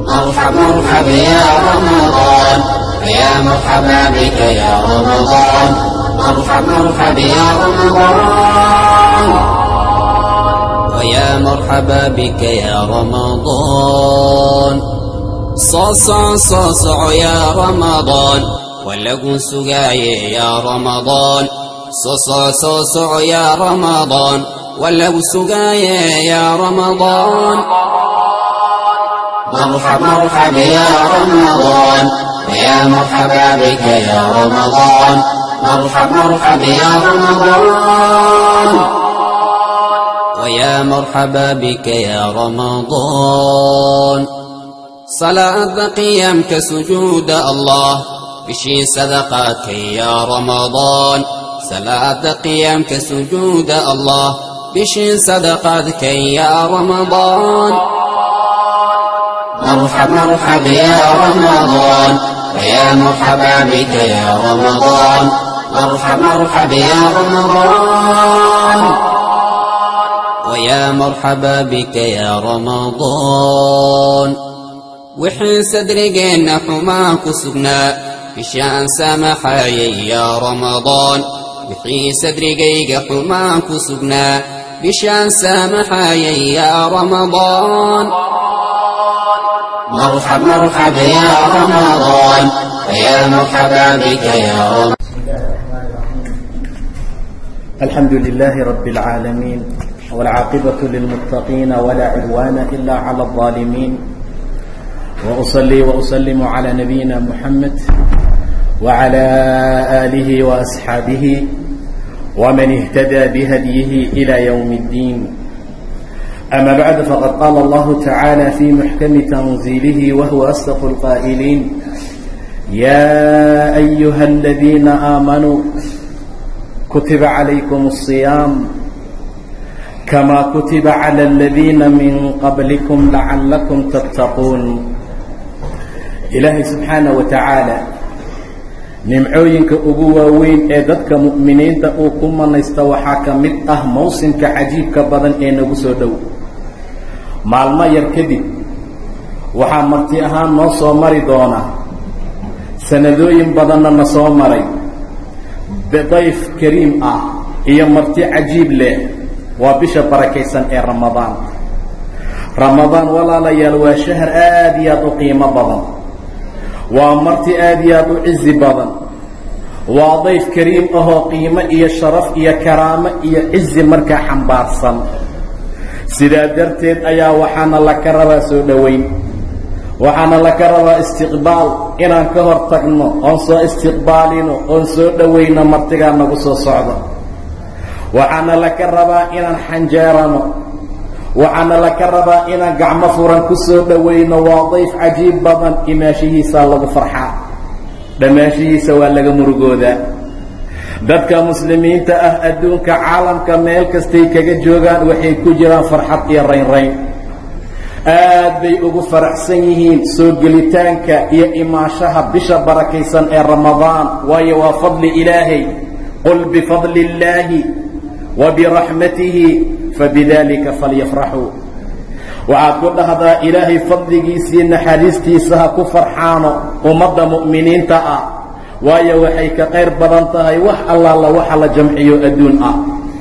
مرحب مرحب يا رمضان يا مرحبا بك يا رمضان مرحب مرحب يا رمضان ويا مرحبا بك يا رمضان صاصع صاصع يا رمضان ولقوا سقاي يا رمضان صاصع صاصع يا رمضان ولقوا سقاي يا رمضان مرحب مرحب يا رمضان ويا مرحبا بك يا رمضان مرحب مرحب يا رمضان ويا مرحبا بك يا رمضان صلاة قيامك سجود الله بشي صدقاتك يا رمضان صلاة قيامك سجود الله بشي صدقاتك يا رمضان مرحب مرحب يا رمضان ويا مرحبا بك يا رمضان مرحب مرحب يا رمضان ويا مرحبا بك يا رمضان وحين صدرقنا حماك سقنا بشان سامحاي يا رمضان وحين صدرقيق حماك سقنا بشان سامحاي يا رمضان مرحب مرحب يا رمضان ويا مرحبا بك يا رمضان الحمد لله رب العالمين والعاقبة للمتقين ولا عدوان إلا على الظالمين وأصلي وأسلم على نبينا محمد وعلى آله وأصحابه ومن اهتدى بهديه إلى يوم الدين أما بعد فقد قال الله تعالى في محكم تنزيله وهو أصدق القائلين يا أيها الذين آمنوا كتب عليكم الصيام كما كتب على الذين من قبلكم لعلكم تتقون ilaahay subxaana wa tacaala nimcooyinka ugu waaweyn ee dadka mu'miniinta uu ku manaysta waxaa ka mid ah mawsimka cajiibka badan ee nagu soo dhow maalmo yar kadib waxaa marti ahaan noo soo mari doona sanadooyin badanna na soo maray dayf kariim ah iyo marti cajiib leh waa bisha barakaysan ee ramadaan ramadaan walaalayaal waa shahar aad iyo aad u qiimo badan waa marti aad iyo aad u cizi badan waa dayf kariim ahoo qiimo iyo sharaf iyo karaamo iyo cizi markaa xambaarsan sidaa darteed ayaa waxaana laka rabaa soo dhoweyn waxaana laka rabaa istiqbaal inaan ka hor tagno oon soo istiqbaalino oon soo dhowayno martigaa nagu soo socda waxaana laka rabaa inaan xanjeerano waxaana laka rabaa inaan gacmo furan ku soo dhowayno waa dayf cajiib badan imaashihiisaa lagu farxaa dhammaashihiisa waa laga murugoodaa dadka muslimiinta ah adduunka caalamka meel kastay kaga joogaan waxay ku jiraan farxad iyo raynrayn aad bay ugu faraxsan yihiin soo gelitaanka iyo imaashaha bisha barakaysan ee ramadaan waayo waa fadli ilaahay qul bifadli illaahi wa biraxmatihi fabidalika falyafraxuu waxaad ku dhahdaa ilaahay fadligiisii naxariistiisa ha ku farxaano ummadda mu'miniinta ah waayo waxay ka qayr badan tahay wax allaala waxa la jamciyo adduun ah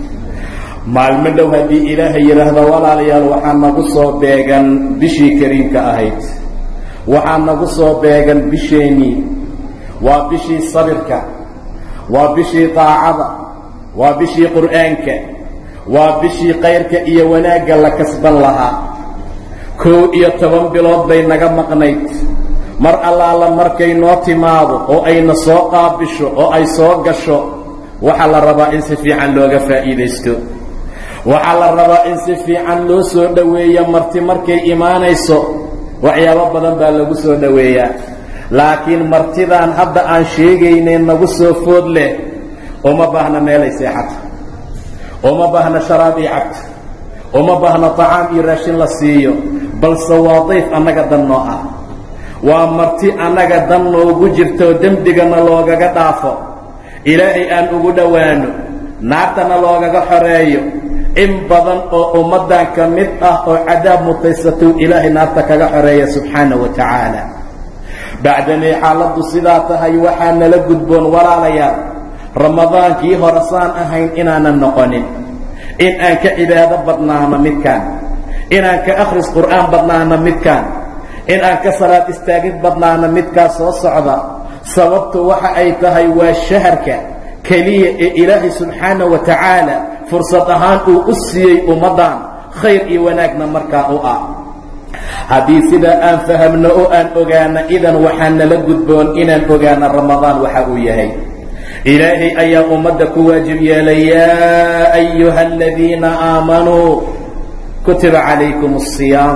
maalmo dhow haddii ilaahay yidhaahdo walaalayaal waxaa nagu soo beegan bishii kariimka ahayd waxaa nagu soo beegan bisheennii waa bishii sabirka waa bishii daacada waa bishii qur'aanka waa bishii kayrka iyo wanaagga la kasban lahaa kow iyo toban bilood bay naga maqnayd mar allaala markay noo timaado oo ayna soo qaabisho oo ay soo gasho waxaa la rabaa in si fiican looga faa'iidaysto waxaa la rabaa in si fiican loo soo dhoweeyo marti markay imaanayso waxyaabo badan baa lagu soo dhoweeyaa laakiin martidaan hadda aan sheegaynay nagu soo food leh uma baahna meelay seexato uma baahna sharaab iyo cabto uma baahna tacaam iyo raashin la siiyo balse waa dayf annaga dan noo ah waa marti annaga dan noogu jirtoo dembigana loogaga dhaafo ilaahay aan ugu dhowaano naartana loogaga xoreeyo in badan oo ummaddan ka mid ah oo cadaab mutaysatou ilaahay naarta kaga xoreeya subxaana wa tacaala bacdamay xaaladdu sidaa tahay waxaa nala gudboon walaalayaal ramadaankii hore saan ahayn inaanan noqonin in aan ka cibaado badnaano midkaan inaan ka akhris qur'aan badnaano midkaan in aan ka salaad istaagid badnaano midkaa soo socda sababtu waxa ay tahay waa shaharka keliya ee ilaahay subxaana wa tacaala fursad ahaan uu u siiyey ummaddan khayr iyo wanaagna markaa u ah haddii sidaa aan fahamno oo aan ogaano idan waxaa nala gudboon inaan ogaano ramadaan waxa uu yahay ilaahay ayaa ummadda ku waajib yeelay yaa ayuha aladiina aamanuu kutiba calaykum asiyaam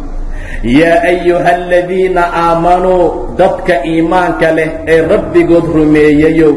yaa ayuha aladiina aamanuu dadka iimaanka leh ee rabbigood rumeeyayow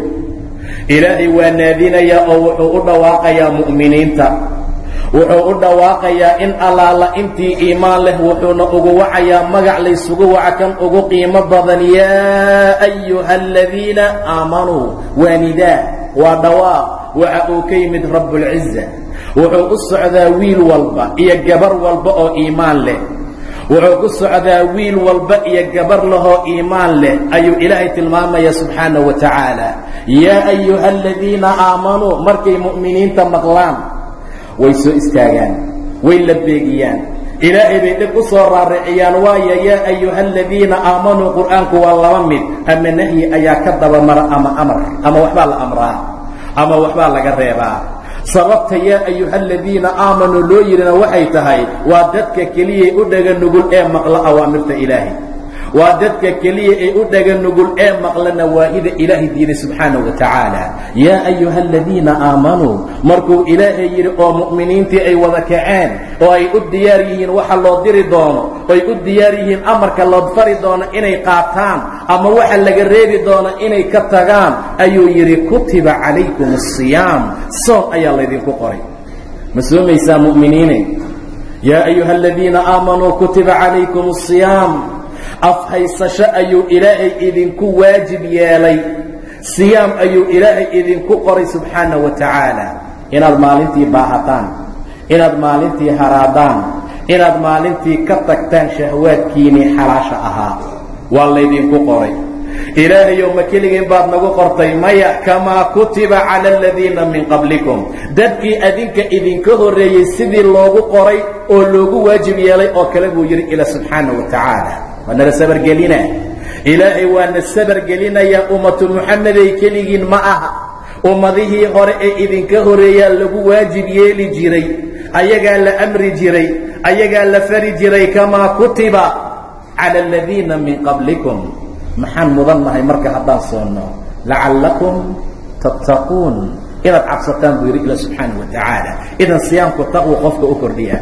ilaahay waa naadinayaa oo wuxuu u dhawaaqayaa mu'miniinta wuxuu u dhawaaqayaa in allaala intii iimaan leh wuxuuna ugu wacayaa magac laysugu waca kan ugu qiimo badan yaa ayuha aladiina aamanuu waa nidaa waa dhawaaq waxa uu ka yimid rabbulciza wuxuu u socdaa wiil walba iyo gabar walba oo iimaan leh wuxuu ku socdaa wiil walba iyo gabar lahoo iimaan leh ayuu ilaahay tilmaamaya subxaana wa tacaala yaa ayuha aladiina aamanuu markay mu'miniinta maqlaan way soo istaagaan way la beegiyaan ilaahay bay dhib u soo raariciyaan waayo yaa ayuha aladiina aamanuu qur'aanku waa laba mid ama nahyi ayaa ka dabamara ama amar ama waxbaa la amraa ama waxbaa laga reebaa sababta yaa ayuha aladiina aamanuu loo yidhina waxay tahay waa dadka keliyay u dhaga nugul ee maqla awaamirta ilaahay waa dadka keliya ee u dhaga nugul ee maqla nawaahida ilaahay diiday subxaana wa tacaala yaa ayuha aladiina aamanuu markuu ilaahay yidhi oo mu'miniintii ay wada kaceen oo ay u diyaar yihiin waxa loo diri doono oy u diyaar yihiin amarka loo fari doono inay qaataan ama waxa laga reebi doono inay ka tagaan ayuu yidhi kutiba calaykum asiyaam soon ayaa laydinku qoray ma soomaysaa mu'miniine yaa ayuha aladiina aamanuu kutiba calaykum asiyaam afhaysasho ayuu ilaahay idinku waajib yeelay siyaam ayuu ilaahay idinku qoray subxaana wa tacaala inaad maalintii baahataan inaad maalintii haraadaan inaad maalintii ka tagtaan shahwaadkiinnii xalaasha ahaa waa laydinku qoray ilaahayow ma keligeen baad nagu qortay maya kamaa kutiba cala aladiina min qablikum dadkii adinka idinka horreeyey sidii loogu qoray oo loogu waajib yeelay oo kale buu yidhi ila subxaana wa tacaala waa nala sabargelina ilaahay waana sabargelinayaa ummatu muxameday keligiin ma aha ummadihii hore ee idinka horeeyaa lagu waajib yeeli jiray ayagaa la amri jiray ayagaa la fari jiray kamaa kutiba cala aladiina min qablikum maxaan mudan nahay marka haddaan soonno lacallakum tattaquun inaad cabsataan buu yidhi ila subxaana wa tacaala idan siyaamku taqwu qofka u kordhiya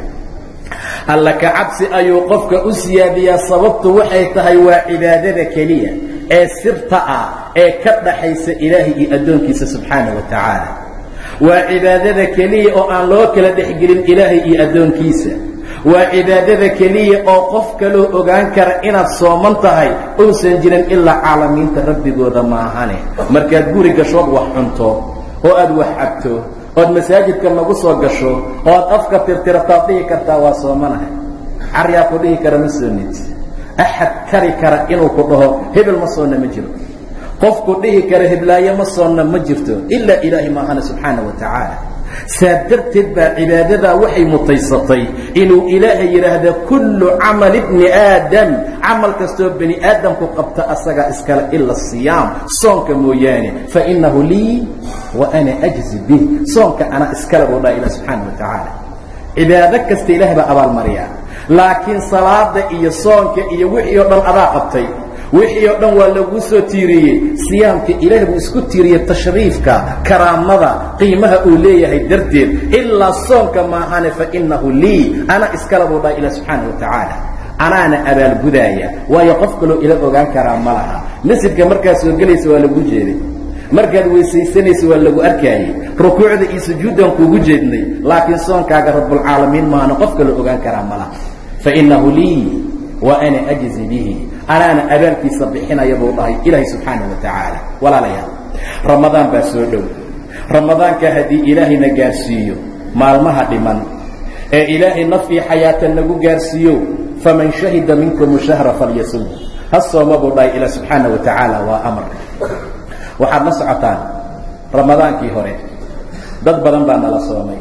alla ka cabsi ayuu qofka u siyaadiyaa sababtu waxay tahay waa cibaadada keliya ee sirta ah ee ka dhaxaysa ilaahay iyo addoonkiisa subxaana wa tacaala waa cibaadada keliya oo aan loo kala dhexgelin ilaahay iyo addoonkiisa waa cibaadada keliya oo qof kaloo ogaan kara inaad sooman tahay uusan jirin ilaa caalamiinta rabbigooda maahane markaad guri gashood wax cunto oo aad wax cabto ood masaajidka nagu soo gasho ood afka tirtirataad dhihi kartaa waa soomanahay caryaa ku dhihi kara ma soonid axad kari kara inuu ku dhaho hebel ma soonna ma jiro qofku dhihi kara heblaayo ma soonna ma jirto ilaa ilaahi maahana subxaana wa tacaala saa darteed baa cibaadadaa waxay mutaysatay inuu ilaahay yidhaahda kullu camali bni aadam camal kastoo bani aadamku qabta asagaa iskale ila siyaam soonka mooyaane fainahu lii wa ana ajzi bih soonka anaa iskale buu dhaha ilah subxaana wa tacaala cibaado kasta ilahay baa abaalmariyaa laakiin salaada iyo soonka iyo wixii oo dhan adaa qabtay wixii oo dhan waa laguu soo tiiriyey siyaamka ilaah buu isku tiiriyey tashriifka karaamada qiimaha uu leeyahay darteed ilaa soonka maahane fainahu lii ana iskale buu dhaha ilah subxaana wa tacaala anaana abaalgudaaya waayo qof kaloo ila ogaan karaa ma laha masjidka markaad soo gelaysa waa lagu jeeday markaad weysaysanaysa waa lagu arkaayey rukuucda iyo sujuuddan kuugu jeednay laakiin soonkaaga rabbulcaalamiin maahana qof kaloo ogaan karaa ma laha fainahu lii wa ana ajzi bihi anaana abaalkiisa bixinaya buu dhahay ilaahay subxaana wa tacaala walaalayaal ramadaan baa soo dhow ramadaanka haddii ilaahayna gaarsiiyo maalmaha dhiman ee ilaahay naf iyo xayaata nagu gaarsiiyo faman shahida minkum shahra falyasum ha sooma buu dhahay ilaa subxaana wa tacaala waa amar waxaad la socotaan ramadaankii hore dad badan baa nala soomay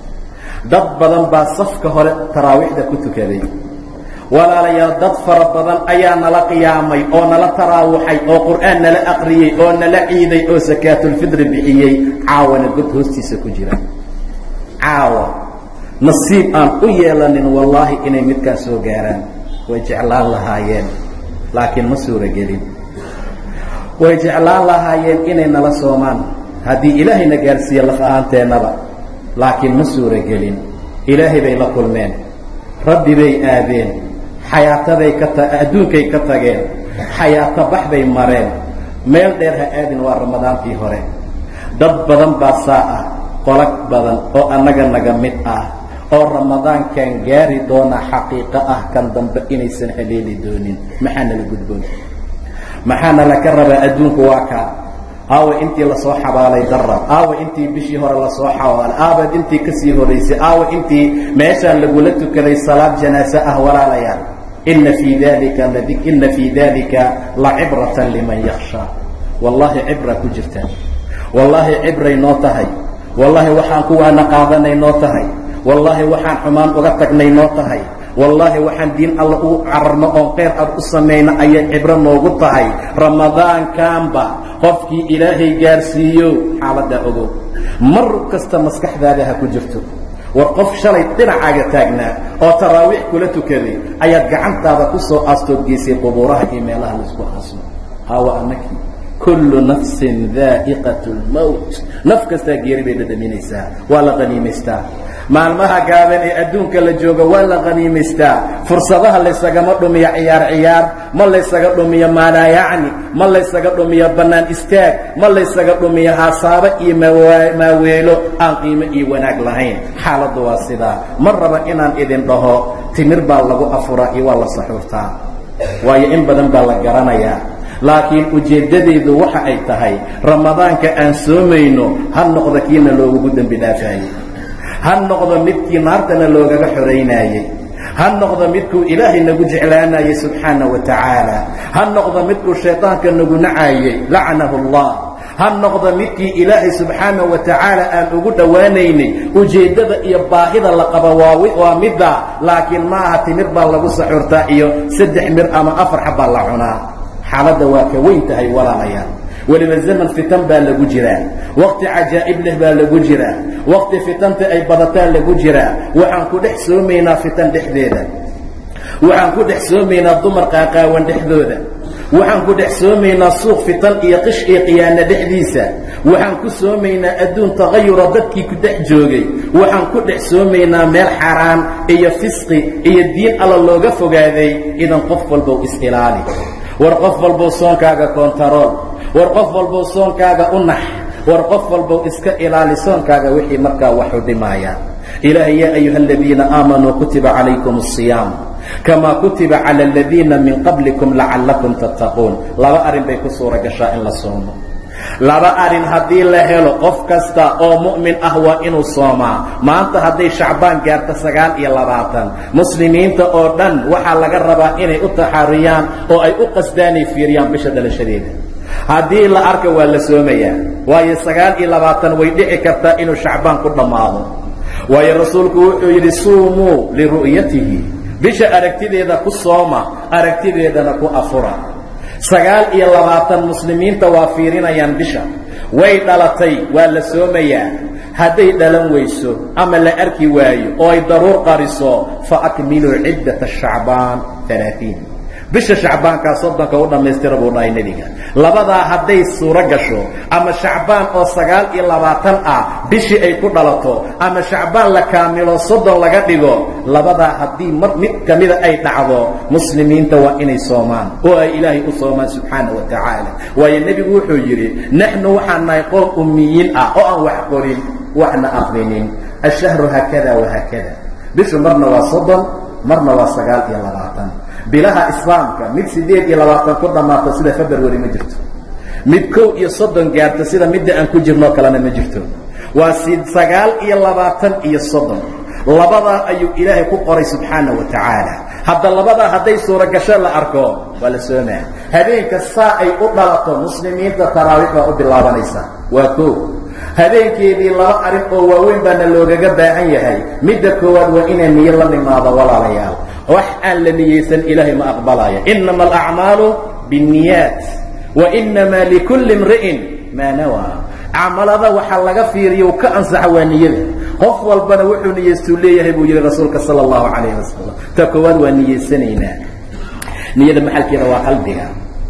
dad badan baa safka hore taraawiixda ku tukaday walaalayaal dad fara badan ayaa nala qiyaamay oo nala taraawuxay oo qur'aan nala aqriyey oo nala ciiday oo sakaatulfidri bixiyey caawana god hoostiisa ku jira caawa nasiib aan u yeelanin wallaahi inay midkaa soo gaaraan way jeclaan lahaayeen laakiin ma suuragelin way jeclaan lahaayeen inay nala soomaan haddii ilaahayna gaarsiiye laf ahaanteennaba laakiin ma suuragelin ilaahay bay la kulmeen rabbi bay aadeen xayaataday ka ta adduunkay ka tageen xayaato bax bay mareen meel dheer ha aadin waa ramadaantii hore dad badan baa saa ah qolag badan oo annaga naga mid ah oo ramadaankan gaari doona xaqiiqo ah kan dambe inaysan haleeli doonin maxaa nala gudboon maxaa nala ka rabaa adduunku waa kaa aawa intii lasoo xabaalay darab aawa intii bishii hore lasoo xabaalay aawa intii kasii horaysay aawa intii meeshaan lagula tukaday salaad janaase ah walaalayaal ina fii dalika ina fii dalika lacibratan liman yakshaa wallaahi cibra ku jirta wallaahi cibray noo tahay wallaahi waxaan kuwaana qaadanay noo tahay wallaahi waxaan xumaan uga tagnay noo tahay wallaahi waxaan diin alla u cararno oon khayr ad u samayno ayay cibro noogu tahay ramadaankaanba qofkii ilaahay gaarsiiyo xaaladdaa ogow mar kasta maskaxdaada ha ku jirto war qof shalay dhinacaaga taagnaa oo taraawiix kula tukaday ayaad gacantaada ku soo aastood geysay qubuuraha iyo meelaha laisku aasno hawa anakii kullu nafsin daa'iqat lmowt naf kastaa geeri bay dhadhaminaysaa waa la qaniimaystaa maalmaha gaaban ee adduunka la jooga waa la qaniimaystaa fursadaha laysagama dhumiyo ciyaar ciyaar ma laysaga dhumiyo maalaa yacni ma laysaga dhumiyo bannaan istaag ma laysaga dhumiyo haasaabo iyo maaweelo aan qiimo iyo wanaag lahayn xaaladdu waa sidaa ma raba inaan idin dhaho timir baa lagu afuraa iyo waa la saxuurtaa waayo in badan baa la garanayaa laakiin ujeeddadaydu waxa ay tahay ramadaanka aan soomayno ha noqdo kiina loogugu dembi dhaafaayey ha noqdo midkii naartana loogaga xoraynaayey ha noqdo midkuu ilaahay nagu jeclaanayey subxaana wa tacaala ha noqdo midkuu shaydaanka nagu nacaayey lacnahu allah ha noqdo midkii ilaahay subxaana wa tacaala aan ugu dhowaanaynay ujeeddada iyo baahida la qaba waa midda laakiin ma aha timir baa lagu saxurtaa iyo saddex mir ama afar xabbaa la cunaa xaaladda waa ka weyn tahay walaalayaal weliba zaman fitan baa lagu jiraa waqti cajaa'ib leh baa lagu jiraa waqti fitanta ay badataan lagu jiraa waxaan ku dhex soomaynaa fitan dhexdeeda waxaan ku dhex soomaynaa dumar qaaqaawan dhexdooda waxaan ku dhex soomaynaa suuq fitan iyo qish iyo qiyaano dhexdiisa waxaan ku soomaynaa adduun tagayura dadkii ku dhex joogay waxaan ku dhex soomaynaa meel xaraan iyo fisqi iyo diin alla looga fogaaday idan qof walbow is-ilaali war qof walbow soonkaaga kontarool war qof walbow soonkaaga u nax war qof walbow iska ilaali soonkaaga wixii markaa waxu dhimaaya ilaahay yaa ayuha aladiina aamanuu kutiba calaykum asiyaam kamaa kutiba cala aladiina min qablikum lacallakum tattaquun laba arrin bay ku suura gashaa in la soomo laba arrin haddii la helo qof kasta oo mu'min ah waa inuu soomaa maanta hadday shacbaan gaarto sagaal iyo labaatan muslimiinta oo dhan waxaa laga rabaa inay u taxaariyaan oo ay u qasdaanay fiiriyaan bisha dhalashadeeda haddii la arka waa la soomayaa waayo sagaal iyo labaatan way dhici kartaa inuu shacbaan ku dhammaado waayo rasuulku wuxuu yidhi suumuu liru'yatihi bisha aragtideeda ku sooma aragtideedana ku afura sagaal iyo labaatan muslimiinta waa fiirinayaan bisha way dhalatay waa la soomayaa hadday dhalan weyso ama la arki waayo oo ay daruur qariso fa akmiluu ciddata shacbaan alaaثiin bisha shacbaankaa soddonka u dhammaystira buu dhahay nebiga labadaa hadday suuro gasho ama shacbaan oo sagaal iyo labaatan ah bishii ay ku dhalato ama shacbaan la kaamilo soddon laga dhigo labadaa haddii mar mid ka mida ay dhacdo muslimiinta waa inay soomaan oo ay ilaahay u soomaan subxaana wa tacaala waayo nebigu wuxuu yidhi naxnu waxaan nahay qoom ummiyiin ah oo aan wax qorin waxna aqrinin ashahru haakada wahaakada bishu marna waa soddon marna waa sagaal iyo labaatan bilaha islaamka mid siddeed iyo labaatan ku dhammaato sida february ma jirto mid kow iyo soddon gaarto sida midda aan ku jirnoo kalena ma jirto waa sagaal iyo labaatan iyo soddon labadaa ayuu ilaahay ku qoray subxaana wa tacaala hadda labadaa hadday suuragasho la arko waa la soomaa habeenka saa ay u dhalato muslimiinta taraawiix baa u bilaabanaysa waa koo habeenkeedii laba arrin oo waaweyn baana loogaga baahan yahay midda koowaad waa inaa niyo la nimaado walaalayaal wax aan la niyeysan ilaahay ma aqbalaya inama alacmaalu biاnniyaat wa inamaa likulli imri'in maa nawaa camalada waxaa laga fiiriya ka ansaxa waa niyada qof walbana wuxuu niyeystuu leeyahay buu yihi rasuulka sala allahu calayh wasalam ta koowaad waa niyeysanaynaa niyada maxalkeeda waa qalbiga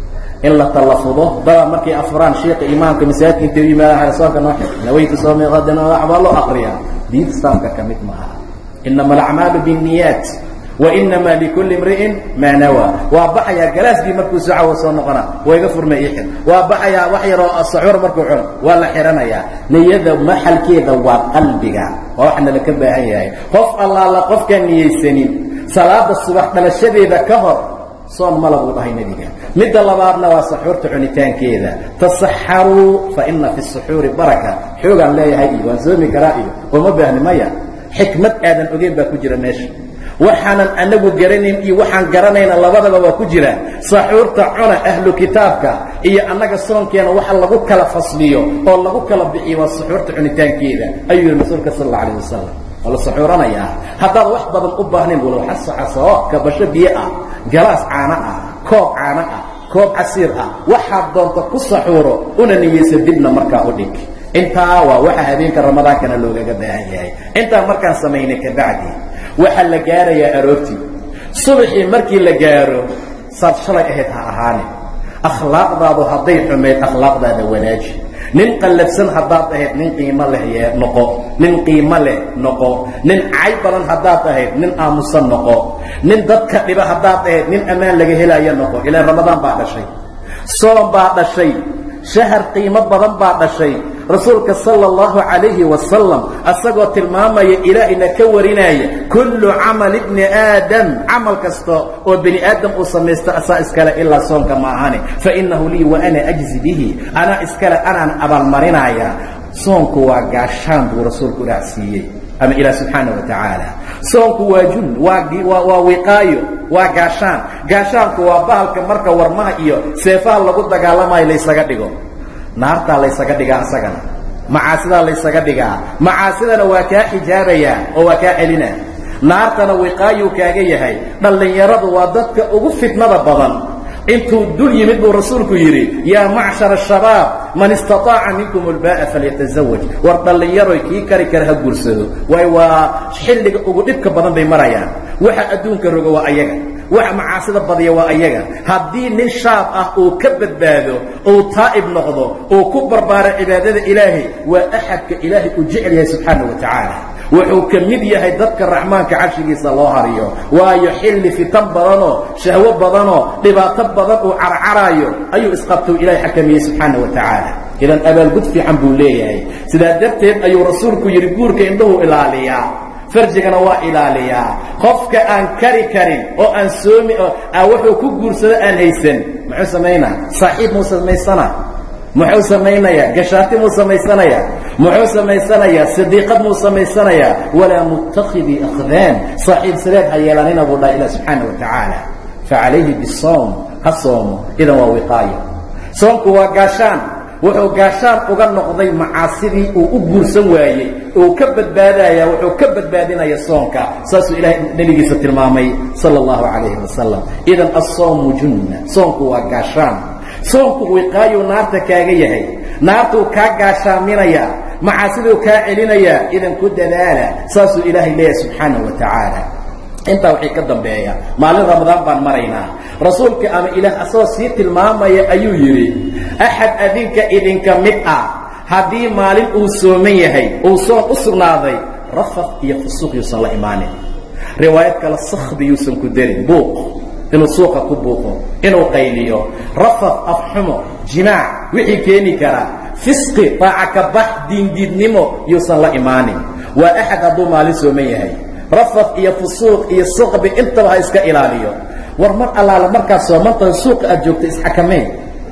in la tallafudo daba markay afuraan sheika imaamka masaajidka intay u yimaadaan soonka noo xig nawaytu soomi qadan waxbaa loo akriyaa diinta islaamka ka mid ma aha inama alacmaalu biاnniyaat wainama likulli imri'in maa nawaa waa baxayaa galaasbii markuu soo cawo soo noqona waa iga furmay ixir waa baxayaa wax yaroo saxuur markuu cuno waa la xihanayaa niyada maxalkeeda waa qalbiga waa waxna laka baahan yahay qof allaala qofkaan niyeysanin salaada subax dhalashadeeda ka hor soon mala buu dhahay nebiga midda labaadna waa saxuurta cunitaankeeda tasaxaruu fa ina fi suxuuri baraka xoogaan leeyahay iyo waan soomi karaa iyo uma baahni maya xikmad aadan ogeyn baa ku jira meesha waxaanan anagu garanayn iyo waxaan garanayna labadaba waa ku jira saxuurta cuna ahlu kitaabka iyo annaga soonkeena waxa lagu kala fasliyo oo lagu kala bixiyo waa saxuurta cunitaankeeda ayuu yihi rasuulka sal alla alayh wasalam waa la saxuuranayaa haddaad wax badan u baahnayn walow xasaxasoo kabasho biyo ah galaas caano ah koob caano ah koob casiir ah waxaad doonta ku saxuuro una niyeysa dibna markaa u dhig intaa waa waxa habeenka ramadaankana loogaga baahan yahay intaa markaan samaynay kabacdi waxaa la gaarayaa aroortii subaxii markii la gaaro saad shalay ahayd ha ahaane akhlaaqdaadu hadday xumayd akhlaaqdaada wanaaji nin qallabsan haddaad ahayd nin qiimo leh yee noqo nin qiimo leh noqo nin cay badan haddaad ahayd nin aamusan noqo nin dadka dhiba haddaad ahayd nin ammaan laga helaayo noqo ilaan ramadaan baa dhashay soom baa dhashay shahar qiimo badan baa dhashay rasuulka sala allahu calayhi wasalam asagoo tilmaamaya ilaahayna ka warinaya kullu camal ibni aadam camal kasta oo bini aadam uu samaysto asaa iskale ilaa soonka ma ahani fa innahu lii wa ana ajzi bihi anaa iskale anaan abaalmarinaya soonku waa gaashaan buu rasuulku raacsiiyey ama ilaah subxaana wa tacaala soonku waa jun waa waa wiqaayo waa gaashaan gaashaanku waa bahalka marka warmaha iyo seefaha lagu dagaalamayo laysaga dhigo naartaa laysaga dhigaa isagana macaasidaa laysaga dhigaa macaasidana waa kaa xijaabayaa oo waa kaa celina naartana wiqaayuu kaaga yahay dhallinyaradu waa dadka ugu fitnada badan intuu dul yimid buu rasuulku yidhi yaa macshara shabaab man istaطaaca minkum ulba'a falyatazawaj war dhallinyaroy kii kari kara ha guursado waayo waa xilliga ugu dhibka badan bay marayaan waxa adduunka roga waa ayaga waxa macaasida badiya waa ayaga haddii nin shaab ah uu ka badbaado uu taa'ib noqdo uu ku barbaaro cibaadada ilaahay waa axadka ilaahay uu jecel yahay subxaana wa tacaala wuxuu ka mid yahay dadka raxmaanka carshigiisa loo hariyo waayo xilli fitan badanoo shahwo badanoo dhibaato badan uu carcaraayo ayuu isqabtou ilaahay xakamiyey subxaana wa tacaala idan abaalgud fiican buu leeyahay sidaa darteed ayuu rasuulku yidhi guurka indhuhu ilaaliyaa farjigana waa ilaaliyaa qofka aan kari karin oo aan soomi wuxuu ku guursado aan haysan muxuu samaynaa saaxiib muu samaysana muxuu samaynayaa gashaati muu samaysanayaa muxuu samaysanayaa sadiiqad muu samaysanayaa walaa mutakidii akhdaan saaxiib sileed ha yeelanina buu dhaha ilah subxaana wa tacaala facalayhi bisoom ha soomo idan waa wiqaayo soomku waa gaashaan wuxuu gaashaan uga noqday macaasidii uu u guursan waayey uu ka badbaadaya wuxuu ka badbaadinaya soonka saasuu ilahay nebigiisa tilmaamay sala allahu calayhi wasalam idan assoomu junna soonku waa gaashaan soonku wiqaayuu naarta kaaga yahay naartuu kaa gaashaaminayaa macaasiduu kaa celinayaa idan ku dadaala saasuu ilaahay leeyahay subxaanahu wa tacaala intaa waxay ka dambeeya maalin ramadaan baan maraynaa rasuulka ama ilaah asagoo sii tilmaamaya ayuu yidhi axad adinka idinka mid ah haddii maalin uu sooman yahay uu soon u sugnaaday rafaq iyo fusuuq yuusan la imaanin riwaayad kale sakhdi yuusan ku darin buuq inuu suuqa ku buuqo inuu qayliyo rafaq afxumo jimaac wixii keeni karaa fisqi taaca ka bax diindiidnimo yuusan la imaanin waa axad hadduu maalin sooman yahay rafad iyo fusuuq iyo suqbi intaba ha iska ilaaliyo war mar allaala markaad soomantahay suuqa aad joogta isxakamayn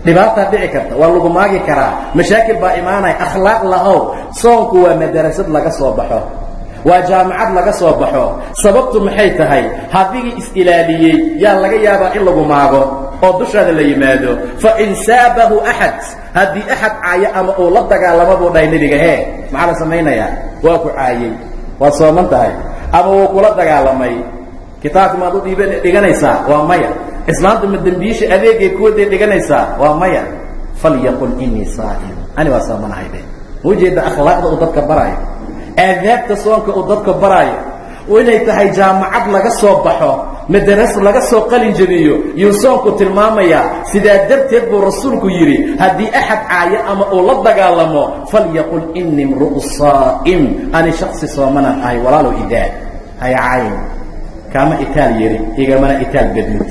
dhibaataa dhici karta waa lagu maagi karaa mashaakil baa imaanaya akhlaaq lahow soonku waa madarasad laga soo baxo waa jaamacad laga soo baxo sababtu maxay tahay hadigii is-ilaaliyey yaa laga yaabaa in lagu maago oo dushaada la yimaado fain saabahu axad haddii axad caayo ama uu la dagaalamo buu dhahay nebiga hee maxaa la samaynayaa waa ku caayey waad sooman tahay ama wuu kula dagaalamay kitaabka maad u dhiib dhiganaysaa waa maya islaamtu ma dembiisha adeegay kuwaday dhiganaysaa waa maya falyaqul inii saa'im ani waa soomanahay de ma ujeeda akhlaaqda uu dadka baraayo aadaabta soonka uu dadka baraayo inay tahay jaamacad laga soo baxo madaras laga soo qalin jabiyo yuu soonku tilmaamayaa sidaa darteed buu rasuulku yidhi haddii axad caayo ama uu la dagaalamo falyaqul ini imru'u saa'im ani shaksi soomanaan ahay walaalow idaa haya caayin kaama itaal yari igamana itaal badnid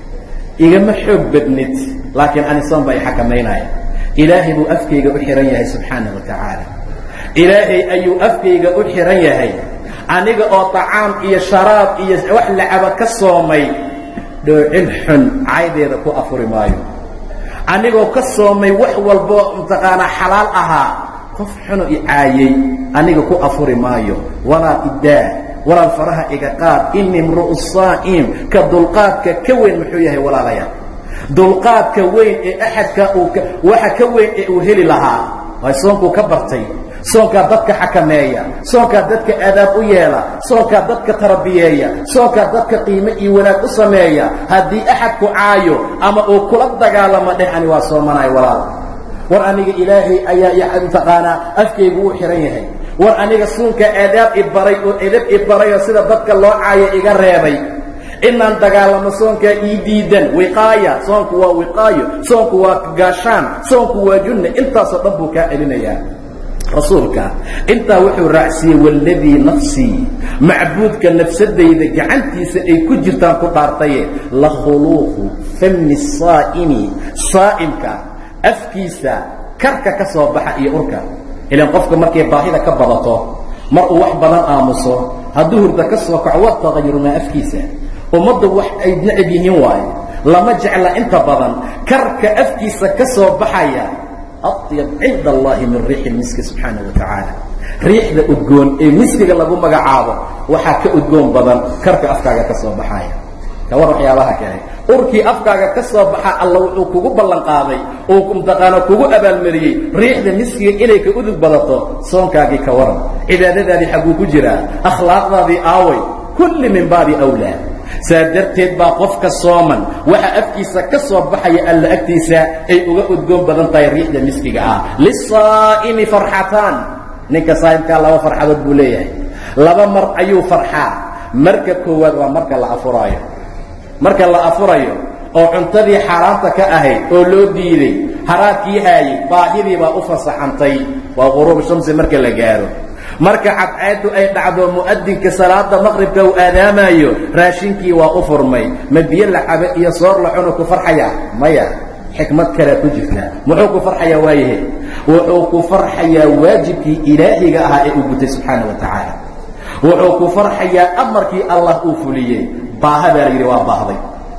igama xoog badnid laakiin ani soon baa i xakamaynaya ilaahay buu afkayga u xihan yahay subxaana wa tacaala ilaahay ayuu afkayga u xihan yahay aniga oo طacaam iyo sharaab iyo wax lacaba ka soomay dhoocil xun caydeeda ku afuri maayo anigoo ka soomay wax walbo mataqaanaa xalaal ahaa qof xuno i caayey aniga ku afuri maayo walaa idaa walaal faraha iga qaad ini imru'u saa'im ka dulqaadka ka weyn muxuu yahay walaalayaal dulqaadka weyn ee axadka uu waxa ka weyn ee uu heli lahaa waay soonkuu ka bartay soonkaa dadka xakameeya soonkaa dadka aadaab u yeela soonkaa dadka tarabiyeeya soonkaa dadka qiime iyo wanaag u sameeya haddii axadku caayo ama uu kula dagaalamo dheh ani waa soomanayo walaal war aniga ilaahay ayaa mataqaanaa afkaygu u xihan yahay war aniga suunkaa aadaab i baray oo edab i baray oo sida dadka loo caayo iga reebay inaan dagaalamo soonkaa ii diidan wiqaaya soonku waa wiqaayo soonku waa gaashaan soonku waa junne intaasoo dhan buu kaa celinayaa rasuulka intaa wuxuu raacsiiyey waladii nafsii macbuudka nafsadayda gacantiisa ay ku jirtaan ku dhaartaye la khuluuqu fami saa'imi saa'imka afkiisa karka ka soo baxa iyo urka ilaan qofka markay baahida ka badato mar uu wax badan aamuso hadduu hurda ka soo kaco waa taqayurumaa afkiisa ummaddu wax ay necab yihiin waaye lama jecla inta badan karka afkiisa ka soo baxaya aطyab cinda allahi min riixi miski subxaana wa tacaala riixda udgoon ee miskiga lagu magacaabo waxaa ka udgoon badan karka afkaaga ka soo baxaya kawar waxyaabaha kale urkii afkaaga ka soo baxa alla wuxuu kugu ballan qaaday uu mtaqaana kugu abaalmariyey riixda miskiga inay ka udug badato soonkaagii ka waran cibaadadaadii xagguu ku jiraa akhlaaqdaadii aaway kulli min baabi awlaa saa darteed baa qofka sooman waxa afkiisa ka soo baxaya alla agtiisa ay uga udgoon badan tahay riixda miskiga ah lisaa'imi farxataan ninka saa'imkaa laba farxadood buu leeyahay laba mar ayuu farxaa marka koowaad waa marka la afuraayo marka la afurayo oo cuntadii xaaraanta ka ahayd oo loo diiday haraadkii haayey baahidii baa u fasaxantay waa quruub shamsi marka la gaaro marka cadceeddu ay dhacdo mu'adinka salaada maqribka uu aadaamayo raashinkii waa u furmay ma biyo la cabe iyo soor la cuno ku farxaya maya xikmad kalea ku jirta muxuu ku farxayaa waayahe wuxuu ku farxayaa waajibkii ilaahiga ahaa ee uu gutay subxaana wa tacaala wuxuu ku farxayaa amarkii allah uu fuliyey baaha baa la yidhi waa baahday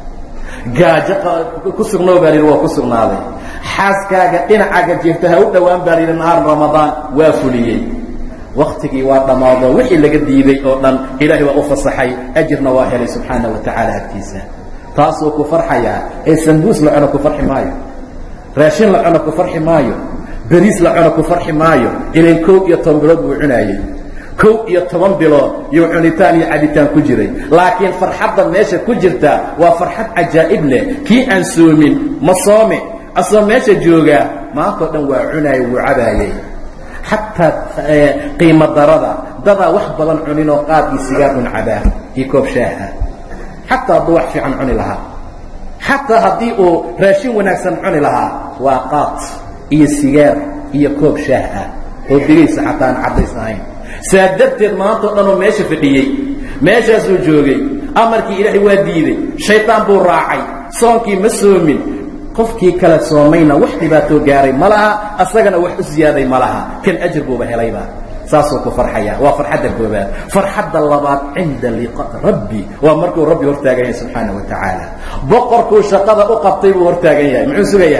gaajo ku sugnoo baa la yidhi waa ku sugnaaday xaaskaaga dhinacaaga jeefta ha u dhowaan baa la yidhi nahaar ramadaan waa fuliyey waktigii waa dhammaado wixii laga diiday oo dhan ilaahay waa u fasaxay ajirna waa helay subxaana wa tacaala agtiisa taasuu ku farxayaa ee sambuus la cuno ku farxi maayo raashin la cuno ku farxi maayo beriis la cuno ku farxi maayo ilan kow iyo toban bilood buu cunaayey kow iyo toban bilood yuu cunitaan iyo cabitaan ku jiray laakiin farxadda meesha ku jirta waa farxad cajaa'ib leh kii aan soomin ma soome asoo meesha joogaa maantao dhan waa cunaayey wuu cabaayey xataa qiimo darada dadaa wax badan cuninoo qaad iyo sigaar un cabaa iyo koob shaaha xataa hadduu wax fiican cuni lahaa xataa haddii uu raashin wanaagsan cuni lahaa waa qaad iyo sigaar iyo koob shaah ah oo digaysa xataa aan caddays ahayn saa darteed maantao dhanoo meesha fadhiyey meeshaasuu joogay amarkii ilaahay waa diiday shaydaan buu raacay soonkii ma soomin qofkii kale soomayna wax dhibaatoo gaaray ma laha asagana wax u siyaaday ma laha kan ajir buuba helayba saasuu ku farxaya waa farxadda koobaad farxadda labaad cinda liqa rabbi waa markuu rabbi hortaagan yahay subxaana wa tacaala boqorkuu shaqada u qabtay buu hortaagan yahay muxuu sugayaa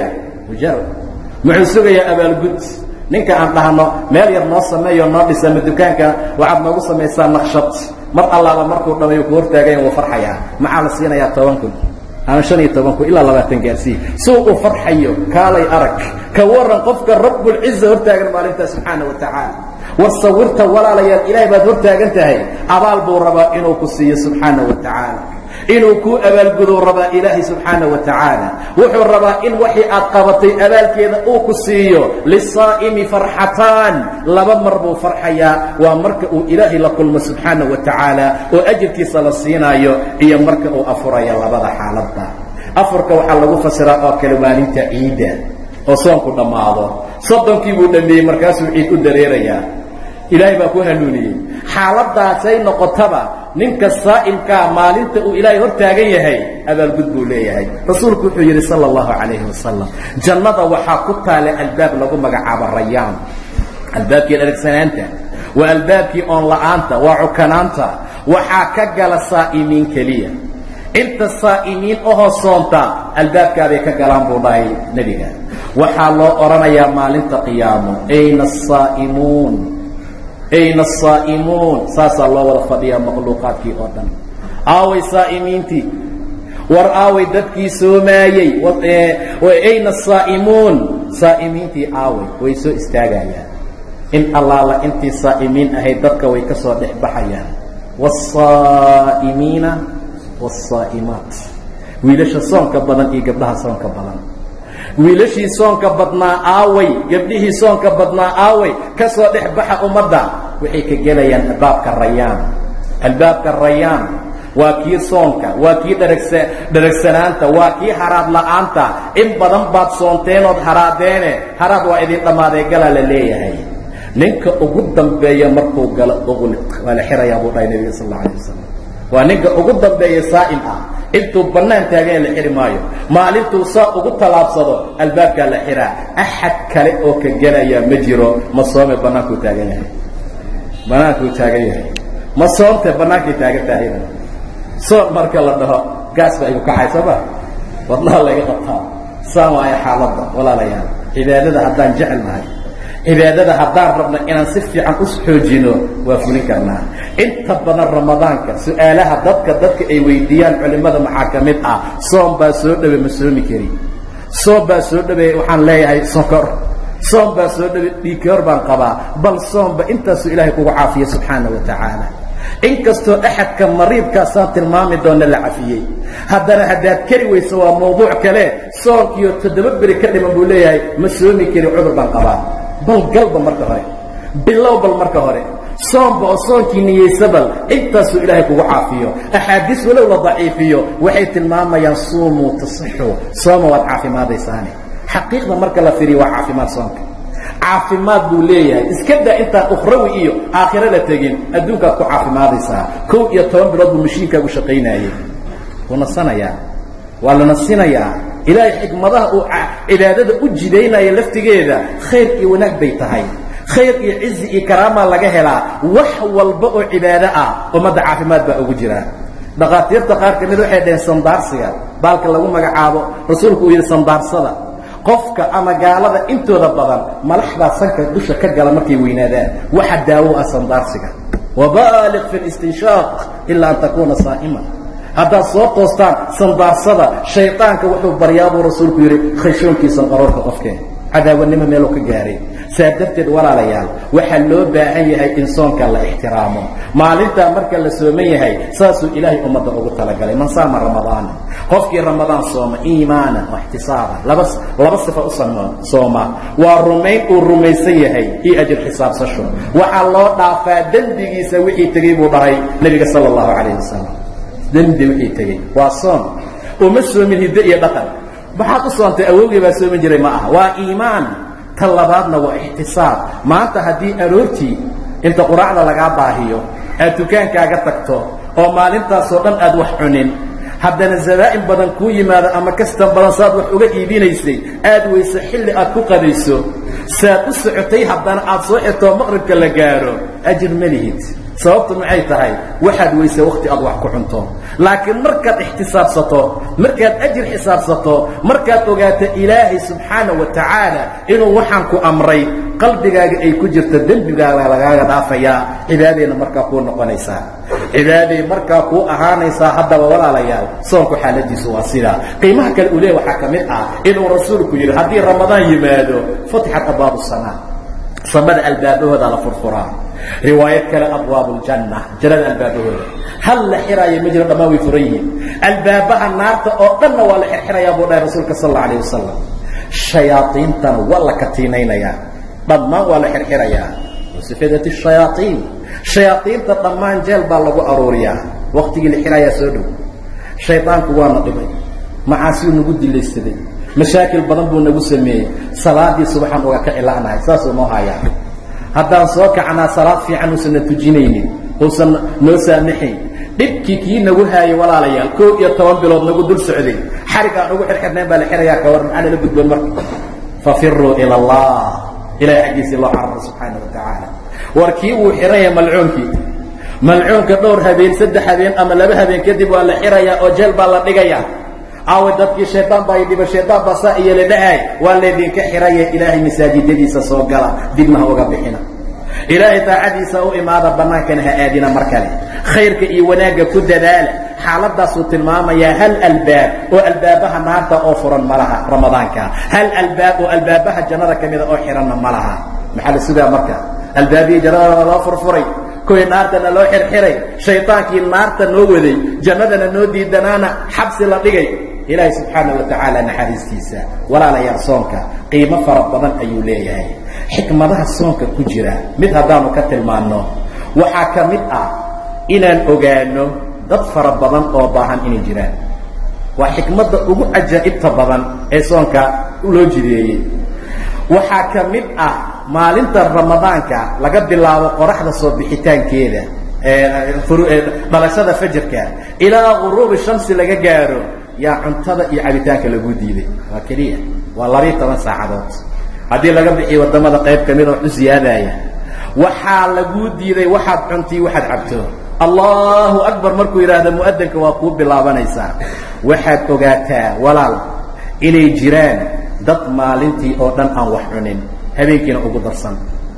mujarab muxuu sugayaa abaalgud ninka aan dhahno meel yar noo sameeyo noo dhisa ma dukaanka waxaad noogu samaysaa naqshad mar allaaba markuu dhamayo ku hortaagayn wuu farxayaa maxaa la siinayaa toban kun ama shan iyo toban kun ilaa labaatan gaarsii suu u farxayo kaalay arag ka waran qofka rabbulciza hortaagan maalintaa subxaana wa tacaala war sawirta walaalayaal ilaahay baad hortaagan tahay abaal buu rabaa inuu ku siiyo subxaana wa tacaala inuu kuu abaalgudou rabaa ilaahay subxaana wa tacaala wuxuu rabaa in waxii aad qabatay abaalkeeda uu ku siiyo lisaa'imi farxataan laba mar buu farxayaa waa marka uu ilaahay la kulmo subxaana wa tacaala oo ajirkiisa la siinaayo iyo marka uu afurayo labada xaaladda afurka waxaa lagu fasiraa oo kale maalinta ciidda oo soonku dhammaado soddonkii buu dhammeeyey markaasuu ciid u dareerayaa ilaahay baa ku hanuuniyey xaaladaasay noqotaba ninka saa'imkaa maalinta uu ilaahay hor taagan yahay abaalgud buu leeyahay rasuulku wuxuu yidhi sala allahu calayhi wasalam jannada waxaa ku taale albaab lagu magacaabo rayaan albaabkii dhargsanaanta waa albaabkii oon la'aanta waa cukanaanta waxaa ka gala saa'imiin keliya inta saa'imiin ahoo soonta albaabkaabay ka galaan buu dhahay nebiga waxaa loo odhanayaa maalinta qiyaamo ayna asaa'imuun ayna asaa'imuun saasaa loo wada fadhiyaa makhluuqaadkii oo dhan aaway saa'imiintii war aaway dadkii soomaayey ayna asaa'imuun saa'imiintii aaway way soo istaagayaan in allaala intii saa'imiin ahayd dadka way ka soo dhex baxayaan wasaa'imiina waasaa'imaat wiilasha soonka badan iyo gabdhaha soonka badan wiilashii soonka badnaa aaway gabdhihii soonka badnaa aaway ka soo dhex baxa ummadda waxay ka gelayaan albaabka rayaan albaabka rayaan waa kii soonka waa kii dharagsa dharagsanaanta waa kii haraad la'aanta in badan baad soonteenood haraadeene haraad waa idin dhammaaday galaa la leeyahay ninka ugu dambeeya markuu galo uqliq waa la xirayaa buu dhahay nebiga sal alla alay wasalam waa ninka ugu dambeeya saa'im ah intuu bannaan taaganya la xidhi maayo maalintuu saa ugu tallaabsado albaabkaa la xidhaa axad kale oo ka gelayaa ma jiro ma soome bannaankuu taagan yahay bannaankuu taagan yahay ma soomte bannaankay taagan tahayna soon marka la dhaho gaas baa igu kacay soo ma wadnaha laga qabtaa saan waayo xaaladda walaalayaal cibaadada haddaan jecel nahay cibaadada haddaan rabno inaan si fiican u xoojino waa fulin karnaa inta badan ramadaanka su-aalaha dadka dadka ay weydiiyaan culimmada maxaa ka mid ah soom baa soo dhawe ma soomi kari soom baa soo dhawe waxaan leeyahay sokor soom baa soo dhawe dhiikoor baan qabaa bal soomba intaasuu ilaahay kugu caafiya subxaana wa tacaala inkastoo axadka mariidkaasaan tilmaami doona la cafiyey haddana haddaad keri weyso waa mawduuc kale soonkiyo toddoba beri ka dhiman buu leeyahay ma soomi kari cudur baan qabaa bal galba marka hore bilow bal marka hore soomba oo soonkii niyeysa bal intaasuu ilaahay kugu caafiyo axaadiis walow la daciifiyo waxay tilmaamayaan suumuu tasixu sooma waad caafimaadaysaane xaqiiqda marka la firiyo waa caafimaad soonka caafimaad buu leeyahay iska daa intaan ukhrawi iyo aakhiro la tegin adduunkaad ku caafimaadaysaa kow iyo toban bilood buu mashiinkaagu shaqaynaayey wuu nasanayaa waa la nasinayaa ilaahay xikmadaha uu cibaadada u jidaynaya laftigeeda khayr iyo wanaag bay tahay khayr iyo cizi iyo karaamaa laga helaa wax walba oo cibaado ah ummadda caafimaad baa ugu jira dhakhaatiirta qaar ka mid waxay dhaheen sandaarsiga baalka lagu magacaabo rasuulku uu yidhi sandaarsada qofka ama gaalada intooda badan malaxdaa sanka dusha ka gala markay weynaadaan waxa daawo ah sandaarsiga wabaaliq fi listinshaaq ilaa an takuuna saa'ima haddaad soo toostaan sandaarsada shaydaanka wuxuu baryaa buu rasuulku yidhi khashoonkiisan qaroorka qofkeen cadaawanimo meeluu ka gaaray saa darteed walaalayaal waxaa loo baahan yahay in soonka la ixtiraamo maalintaa marka la sooman yahay saasuu ilaahay ummadda ugu talagalay man saama ramadaana qofkii ramadaan sooma iimaanan wa ixtisaaban laba laba sifa u sooma waa rumayn uu rumaysan yahay iyo ajir xisaabsasho waxaa loo dhaafaa dembigiisa wixii tegey buu dhahay nebiga sala allahu calayh wasalam dembi wixii tegey waa soon uma soomin hiddo iyo dhaqan maxaad u soontay awowgii baa soomin jiray ma aha waa iimaan ta labaadna waa ixtisaab maanta haddii aroortii inta quraacda lagaa baahiyo aad dukaankaaga tagto oo maalintaasoo dhan aad wax cunin haddana zabaa'in badan kuu yimaado ama kastan badan saad wax uga iibinaysay aad weyse xilli aad ku qadayso saad u socotay haddana aad soo xirtoo maqribka la gaaro ajir ma lihid sababtu maxay tahay waxaad weyse wakhti aad wax ku cunto laakiin markaad ixtisaabsato markaad ajir xisaabsato markaad ogaato ilaahay subxaana wa tacaala inuu waxaan ku amray qalbigaaga ay ku jirto dembigaaga lagaaga dhaafayaa cibaadayna markaa kuu noqonaysaa cibaaday markaa kuu ahaanaysaa haddaba walaalayaal soonku xaaladiisu waa sidaa qiimaha kale uu leeya waxaa ka mid ah inuu rasuulku yidhi haddii ramadaan yimaado futixat abwaabu samaa samada albaabahooda la furfuraa riwaayad kale abwaabu ljanna jannada albaabahooda hal la xiraayo ma jiro dhammaan way furan yihiin albaabaha naarta oo dhanna waa la xirxirayaa buu dhahay rasuulka sal alla alayh wasalam shayaaiintana waa la katiinaynayaa dhammaan waa la xirxirayaa wasifadat shayaaiin shayaaiinta dhammaan jeel baa lagu aruuriyaa waktigii la xiraayaa soo dhow shaydaanku waana dhibay macaasiyuu nagu dilaysaday mashaakil badan buu nagu sameeyey salaadii subaxaan uga ka cila'nahay saasuu noo hayaa haddaan soo kacnaa salaad fiican uusan na tujinaynin uusan noo saamaxayn dhibkii kii nagu haayay walaalayaal koo iyo toban bilood nagu dul socday xarig aan ugu xirxirnayn baa la xirayaa kawar maxaa nala gudboon marka fafiruu ila allah ilahay xaggiisii loo cararo subxaana wa tacaala war kii wuu xiranya malcuunkii malcuunka dhowr habeen saddex habeen ama laba habeen kadib waa la xirayaa oo jeel baa la dhigayaa aawe dadkii shaydaan baa idhiba shaydaan baa saa iyo la dhahay waa laydinka xiraye ilaahay masaajidadiisa soo gala dibna ha uga bixina ilaahay daacadiisa u imaada bannaankana ha aadina mar kale khayrka iyo wanaagga ku dadaala xaaladaasuu tilmaamayaa hal albaab oo albaabaha naarta oo furan ma laha ramadaanka hal albaab oo albaabaha jannada ka mida oo xiranna ma laha maxaa la sugaa marka albaabihii jannadana loo furfuray kuwii naartana loo xirxiray shaydaankii naarta noo waday jannadana noo diidanaana xabsi la dhigay ilaahay subxaana wa tacaala naxariistiisa walaalayaal soonka qiimo fara badan ayuu leeyahay xikmadaha soonka ku jira mid haddaanu ka tilmaanno waxaa ka mid ah inaan ogaano dad fara badan oo baahan inay jiraan waa xikmadda ugu cajaa'ibta badan ee soonka loo jideeyey waxaa ka mid ah maalinta ramadaanka laga bilaabo qoraxda soo bixitaankeeda dhalashada fajarka ilaa guruubi shamsi laga gaaro yaa cuntada iyo cabitaanka lagu diiday waa keliya waa labiiyo toban saacadood haddii laga bixiyo waddamada qayb ka mida wax u siyaadaya waxaa laguu diiday waxaad cuntii waxaad cabto allahu akbar markuu yidhaahdo mu'adanka waa kuu bilaabanaysaa waxaad ogaataa walaal inay jiraan dad maalintii oo dhan aan wax cunin habeenkiina ugu darsan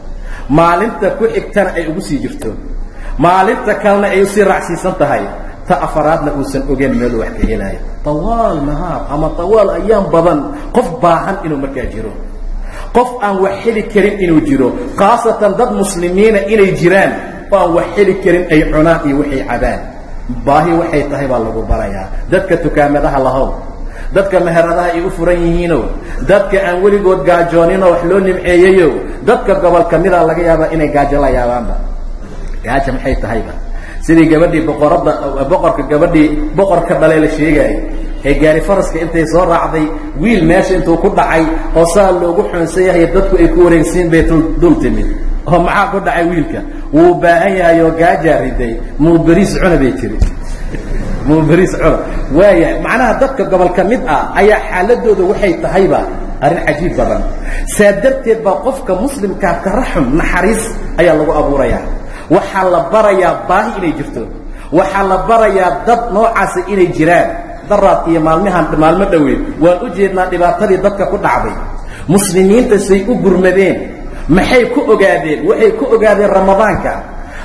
maalinta ku xigtana ay ugu sii jirto maalinta kalena ay usii raacsiisan tahay ta afaraadna uusan ogeyn meelu wax ka helaayo tawaal nahaar ama tawaal ayaam badan qof baahan inuu markaa jiro qof aan wax heli karin inuu jiro khaasatan dad muslimiina inay jiraan oo aan wax heli karin ay cunaan iyo waxay cabaan baahi waxay tahay baa lagu barayaa dadka tukaamadaha lahow dadka meheradaha ay u furan yihiino dadka aan weligood gaajooninoo wax loo nimceeyeyo dadka gobol ka mida laga yaabaa inay gaajo la yaabaanba gaaja maxay tahayba sidii gabadhii boqoradda boqorka gabadhii boqorka dhalee la sheegaayay ee gaari faraska intay soo raacday wiil meesha intuu ku dhacay oo saa loogu xoonsan yahay dadku ay ku wareegsiin bay dul timid oo maxaa ku dhacay wiilka wuu baahan yahay oo gaajaa riday muu beriis cuna bay tiri muu beriis cuna waaya macnaha dadka gobol ka mid ah ayaa xaaladooda waxay tahayba arrin cajiib badan saa darteed baa qofka muslimkaa taraxum naxariis ayaa lagu abuurayaa waxaa la barayaa baahi inay jirto waxaa la barayaa dad noocaasa inay jiraan daraad iyo maalmahan maalmo dhoweed waan u jeednaa dhibaatadii dadka ku dhacday muslimiinta say u gurmadeen maxay ku ogaadeen waxay ku ogaadeen ramadaanka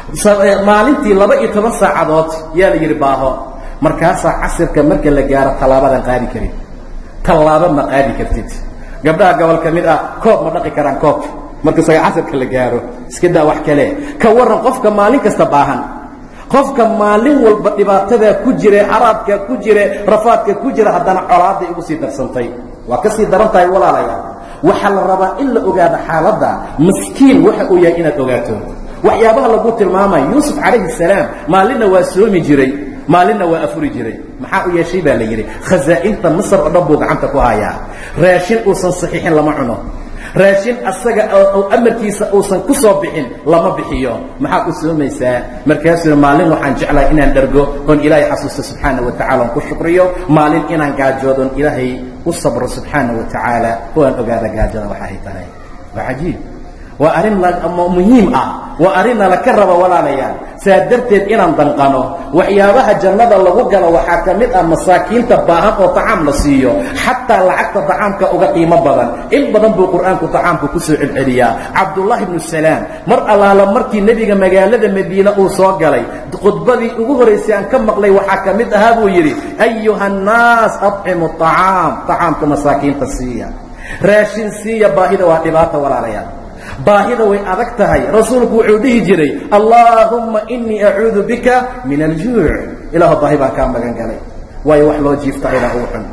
maalintii laba iyo toban saacadood yaa la yidhi baaho markaasaa casirka marka la gaaro tallaabadan qaadi karin tallaaba ma qaadi kartid gabdhaha gobol ka mid ah koob ma dhaqi karaan koobka marka saga casirka la gaaro iska daa wax kale ka warran qofka maalin kasta baahan qofka maalin walba dhibaatadaa ku jire haraadkaa ku jire rafaadka ku jira haddana colaaday ugu sii darsantay waa ka sii daran tahay walaalayaal waxaa la rabaa in la ogaado xaaladda maskiin waxa uu yahay inaad ogaato waxyaabaha lagu tilmaamaya yuusuf calayhi salaam maalinna waa soomi jiray maalinna waa afuri jiray maxaa u yeeshay baa la yidhi khasaa'inta masar oo dhan buu gacanta ku hayaa raashin uusan saxiixin lama cuno raashin asaga oo amarkiisa uusan ku soo bixin lama bixiyo maxaad u soomaysaa markaasuu maalin waxaan jeclahay inaan dhergo oon ilaahay xasuusto subxaana wa tacala oon ku shukriyo maalin inaan gaajoodoon ilaahay u sabro subxaana wa tacaala oo aan ogaada gaajada waxa ay tahay waa cajiib waa arrin muhiim ah waa arrin nala ka raba walaalayaal saa darteed inaan danqano waxyaabaha jannada lagu galo waxaa ka mid ah masaakiinta baahan oo tacaam la siiyo xataa lacagta tacaamka uga qiimo badan in badan buu qur'aanku tacaamka ku soo celceliyaa cabdullaahi bnu salaam mar allaala markii nebiga magaalada madiine uu soo galay khudbadii ugu horaysay aan ka maqlay waxaa ka mid ahaa buu yidhi ayuha annaas adcimu acaam tacaamka masaakiinta siiya raashin siiya baahida waa dhibaata walaalayaal baahida way adag tahay rasuulku wuxuu dhihi jiray allaahumma inii acuudu bika min aljuuc ilaahu baahi baan kaa magan galay waayo wax loo jiifta aydaa ugu xun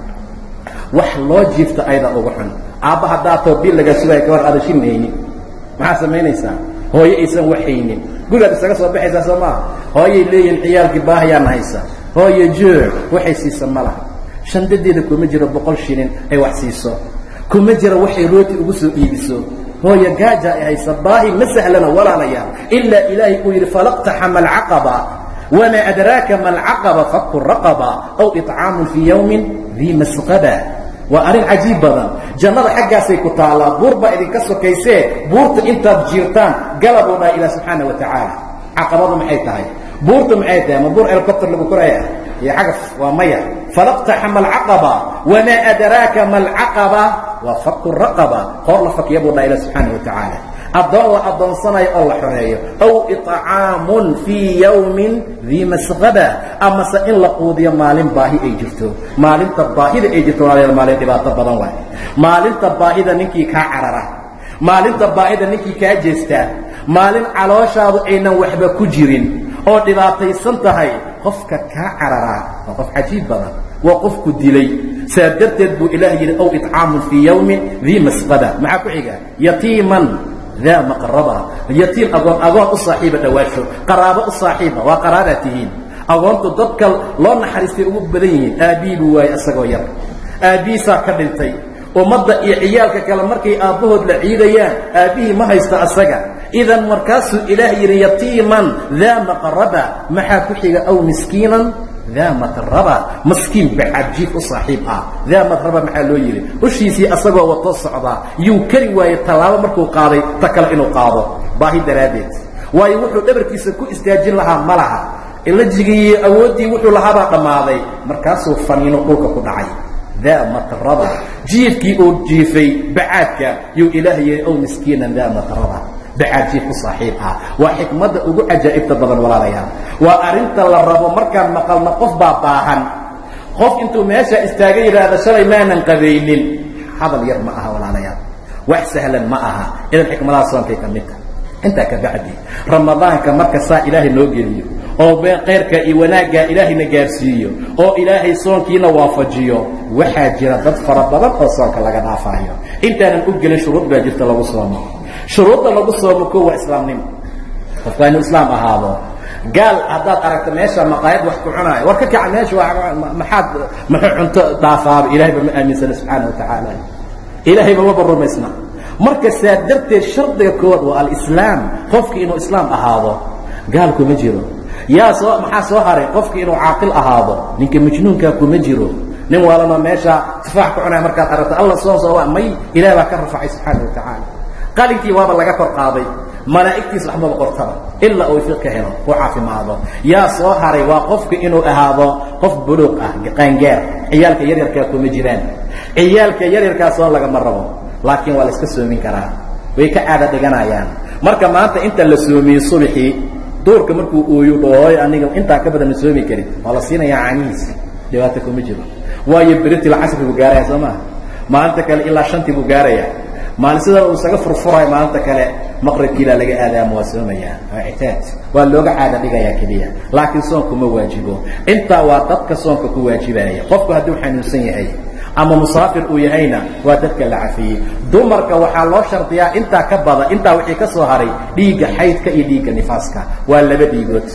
wax loo jiifta aydaa ugu xun aabba haddaa toobiil laga sugaya ka hor aada shinaynin maxaa samaynaysaa hooyo aysan waxaynin gurigaad isaga soo baxaysaa soo maaha hooyay leeyihin ciyaalkii baahayaana haysa hooyo juuc waxay siisa ma laha shandadeeda kuma jiro boqol shilin ay wax siiso kuma jiro waxay rooti ugu soo iibiso hooyo gaaja ay haysa baahi ma sahlana walaalayaal ilaa ilaahay uu yidhi falaqtaxama alcaqaba wamaa adraaka ma alcaqaba faku raqaba aw iطcaamun fii yowmin dii masqaba waa arrin cajiib badan jannada xaggaasay ku taallaa buur baa idinka sokaysee buurta intaad jiirtaan galabuu dhaha ilah subxaana wa tacaala caqabadu maxay tahay buurta maxay tahay ma buur elcopter lagu koraya iyo cagaf waa maya falaqtaxama alcaqaba wamaa adraaka ma alcaqaba waa faku raqaba qoor la fakya buu dhaha ilah subxaana wa tacaala addoon la addoonsanayo oo la xoreeyo aw iطcaamun fii yowmin dii masqaba amase in la quudiyo maalin baahi ay jirto maalinta baahida ay jirto walaalayaal maalin dhibaato badan waay maalinta baahida ninkii kaa carara maalinta baahida ninkii kaa jeestaa maalin calooshaadu aynan waxba ku jirin oo dhibaataysan tahay qofka kaa cararaa waa qof cajiib badan waa qofku dilay saa darteed buu ilaah yidhi aw iطcaamun fii yowmin dii masqaba maxaa ku xiga yatiiman daa maqraba yatiim agoon agoon u saaxiiba dhawaasho qaraabo u saaxiiba waa qaraabaad tihiin agoontu dadka loo naxariistay ugu badan yihiin aabbihii buu waayey isagoo yar aabbihiisaa ka dhintay ummadda iyo ciyaalka kale markay aabbahood la ciidayaan aabbihii ma haysta asaga idan markaasuu ilaah yidhi yatiiman daa maqraba maxaa ku xiga aw miskiinan daa matraba maskiin bacajiif u saaxiib ah daa matraba maxaa loo yidhi ushiisii asagoo wato socdaa yuu kari waayey tallaabo markuu qaaday ta kale inuu qaado baahi daraaddeed waayo wuxuu dhabarkiisa ku istaajin lahaa ma laha ilajigii iyo awooddii wuxuu lahaabaa dhammaaday markaasuu faniino dhulka ku dhacay daa matraba jiifkii uu jiifay bacaadka yuu ilaah yihi ow miskiinan daa matraba bacaadjiif u saaxiib ah waa xikmadda ugu cajaa'ibta badan walaalayaal waa arrinta la rabo markaan maqalno qof baa baahan qof intuu meesha istaaga yidhaahda shalay maanan qabaynin hadal yar ma aha walaalayaal wax sahlan ma aha idan xikmadaha soonkay ka midta intaa ka bacdi ramadaanka marka saa ilaahay noo geliyo oo khayrka iyo wanaaggaa ilaahayna gaarsiiyo oo ilaahay soonkiina waafajiyo waxaa jira dad fara badan oo soonka laga dhaafaayo intaanan u gelin shuruud baa jirta lagu soomo shuruudda lagu soomo ko waa islaamnimo qofku waa inuu islaam ahaado gaal haddaad aragto meesha maqaayad wax ku cunaayo war ka kaca meesha maxaad muxuu cunto dhaafaaba ilahay ba ma aaminsana subxaana wa tacaala ilaahayba maba rumaysna marka saa darteed shardiga koowaad waa alislaam qofki inuu islaam ahaado gaal kuma jiro yaa soo maxaa soo haray qofki inuu caaqil ahaado ninka majnuunkaa kuma jiro nin waalanoo meesha tufaax ku cunaya markaad aragto alla soon soo may ilaah baa ka rafacay subxaana wa tacaala qalinkii waaba laga kor qaaday malaa'igtiis waxmaba qortaba ilaa uu fiq ka helo uu caafimaado yaa soo haray waa qofka inuu ahaado qof buluuq ah qaangaar ciyaalka yaryarkaa kuma jiraan ciyaalka yaryarkaa soon lagama rabo laakiin waa la iska soomin karaa way ka caada dhiganayaan marka maanta inta la soomiyey subaxii duurka markuu ooyo dhooy aniga intaan ka badan ma soomi karin waa la siinayaa caanihiis dhibaata kuma jiro waayo beritil casri buu gaaraya soo maha maalinta kale ilaa shantii buu gaaraya maalin sida uu isaga furfurayo maalinta kale maqribkiilaa laga aadaama waa soomayaa waa ictaad waa looga caada dhigayaa keliya laakiin soonku ma waajibo intaa waa dadka soonka ku waajibaya qofku hadduu xanuunsan yahay ama musaafir uu yahayna waa dadka la cafiyey dumarka waxaa loo shardiyaa intaa ka badan intaa wixii ka soo haray dhiigga xaydka iyo dhiigga nifaaska waa laba dhiigood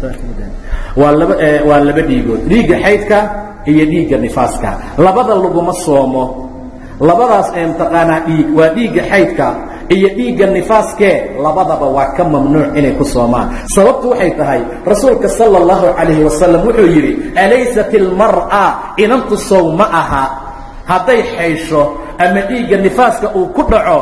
waa laba waa laba dhiigood dhiigga xaydka iyo dhiigga nifaaska labada laguma soomo labadaas ee mtaqaanaa dhiig waa dhiigga xaydka iyo dhiigga nifaaskee labadaba waa ka mamnuuc inay ku soomaan sababtu waxay tahay rasuulka sala اllahu calayhi wasalam wuxuu yidhi alaysat ilmar'a inantu sow ma aha hadday xaysho ama dhiigga nifaaska uu ku dhaco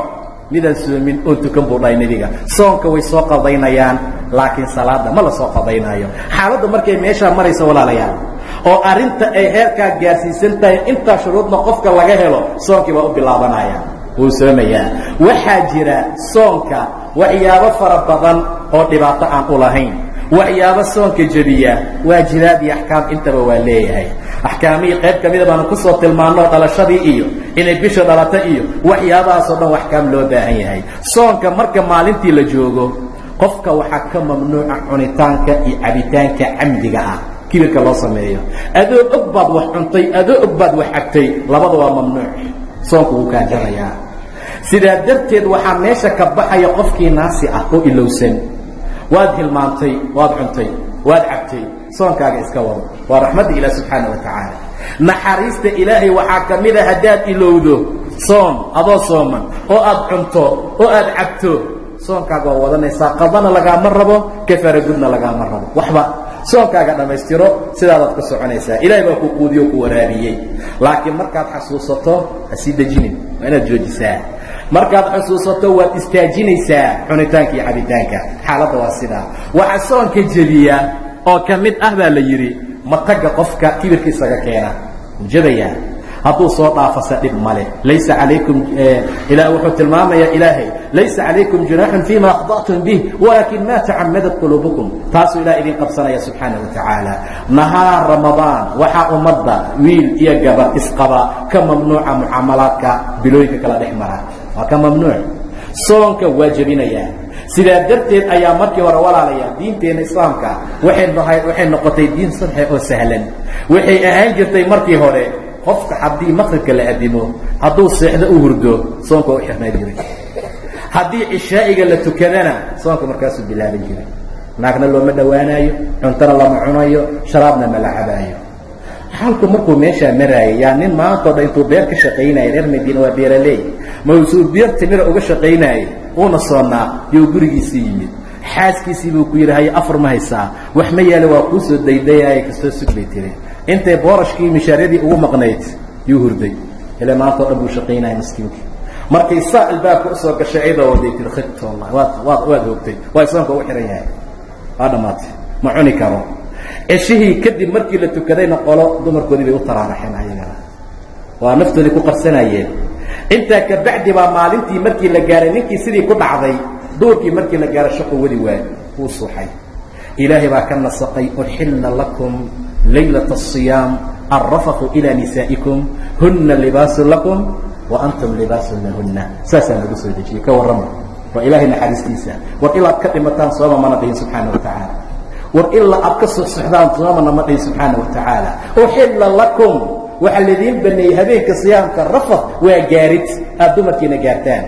midaan soomin oo tukan buu dhahay nebiga soonka way soo qadaynayaan laakiin salaada ma la soo qadaynaayo xaaladda markay meeshaa marayso walaalayaal oo arrinta ay heerkaa gaarsiisan tahay intaa shuruudna qofka laga helo soonkii baa u bilaabanaya wuu soomayaa waxaa jira soonka waxyaabo fara badan oo dhibaato aan u lahayn waxyaabo soonka jebiya waajibaad iyo axkaam intaba waa leeyahay axkaamihii qayb ka mida baanu kusoo tilmaanno dhalashadii iyo inay bisha dhalato iyo waxyaabahaasoo dhan axkaam loo baahan yahay soonka marka maalintii la joogo qofka waxaa ka mamnuuca cunitaanka iyo cabitaanka camdiga ah kibirka loo sameeyo adoo og baad wax cuntay adoo og baad wax cabtay labada waa mamnuuc soonku wuu kaa jarayaa sidaa darteed waxaa meesha ka baxaya qofkii naasi ah oo ilowsan waad hilmaantay waad cuntay waad cabtay soonkaaga iska wado waa raxmadda ilaah subxaana wa tacaala naxariista ilaahay waxaa ka mida haddaad ilowdo soom adoo sooman oo aad cunto oo aad cabto soonkaaga waa wadanaysaa qadana lagaama rabo kafaragudna lagaama rabo waxba soonkaaga dhammaystiro sidaadaad ka soconaysaa ilahay baa ku quudiyo ku waraabiyey laakiin markaad xasuusato ha sii dejinin waa inaad joojisaa markaad xusuusato waad istaajinaysaa cunitaanka iyo cabitaanka xaaladda waa sidaa waxaa soonka jebiya oo ka mid ah baa la yidhi matagga qofka kibirka isaga keena ujabayaa hadduu soo dhaafase dhib male laysa calaykum ila wuxuu tilmaamayaa ilaahay laysa calaykum junaaxun fima akhda'tum bih walaakin ma tacamadat quluubukum taasuu ilaah idin qabsanaya subxaana wa tacaala nahaar ramadaan waxaa ummadda wiil iyo gabar isqaba ka mamnuuca mucaamalaadka bilooyinka kala dhex mara waa ka mamnuuc soonka waa jebinayaa sidaa darteed ayaa markii hore walaalayaa diinteenna islaamka waxay nahay waxay noqotay diin sadxe oo sahlan waxay ahaan jirtay markii hore qofka haddii maqribka la adimo hadduu seexdo u hurdo soonka waa u xirnaa jiray haddii cishaa'iga la tukadana soonka markaasuu bilaaban jiray naagna looma dhowaanaayo cuntona lama cunayo sharaabna ma la cabaayo xaalku markuu meeshaa maraayay yaa nin maantao dhan intuu beer ka shaqaynaya reer madiina waa beeraley mausuu beer timira uga shaqaynaayay uuna soonnaa yuu gurigiisii yimid xaaskiisii buu ku yidhi haye afar ma haysaa wax ma yaale waa kuu soo daydayaaya kastoo sug bay tiri intay boorashkii mishaaryadii ugu maqnayd yuu hurday ile maanta o dhan buu shaqaynaya miskiinka markay saa albaabka usoo gashay ayadoo waday tii khibta wallahi waad waad waad hoogtay waa soonka u xihan yahay waa dhammaatay ma cuni karo ceshihii kadib markii la tukadayna qolo dumarkoodii bay u taraaraxeen ayagana waa naftoodii ku qarsanayeen intaa kabacdi baa maalintii markii la gaaray ninkii sidii ku dhacday duurkii markii la gaaro shaqu wadi waay wuu suuxay ilaahay baa ka nasaqay uxilla lakum laylaة الصiyaam alrafaku ilى nisaa'ikum huna libaasu lakum wa antum libaasu lahuna saasaa lagu soo dejiyey ka warrama waa ilaahay naxariistiisa war ilaad ka dhimataan sooma mana dhihin subxaana wa tacaala war ilaa aad ka soxsoxdaan soomana ma dhihin subxaana wa tacaala uxilla lakum waxaa laidiin baneeyey habeenka siyaamka rafad waa gaarid aad dumarkiina gaartaan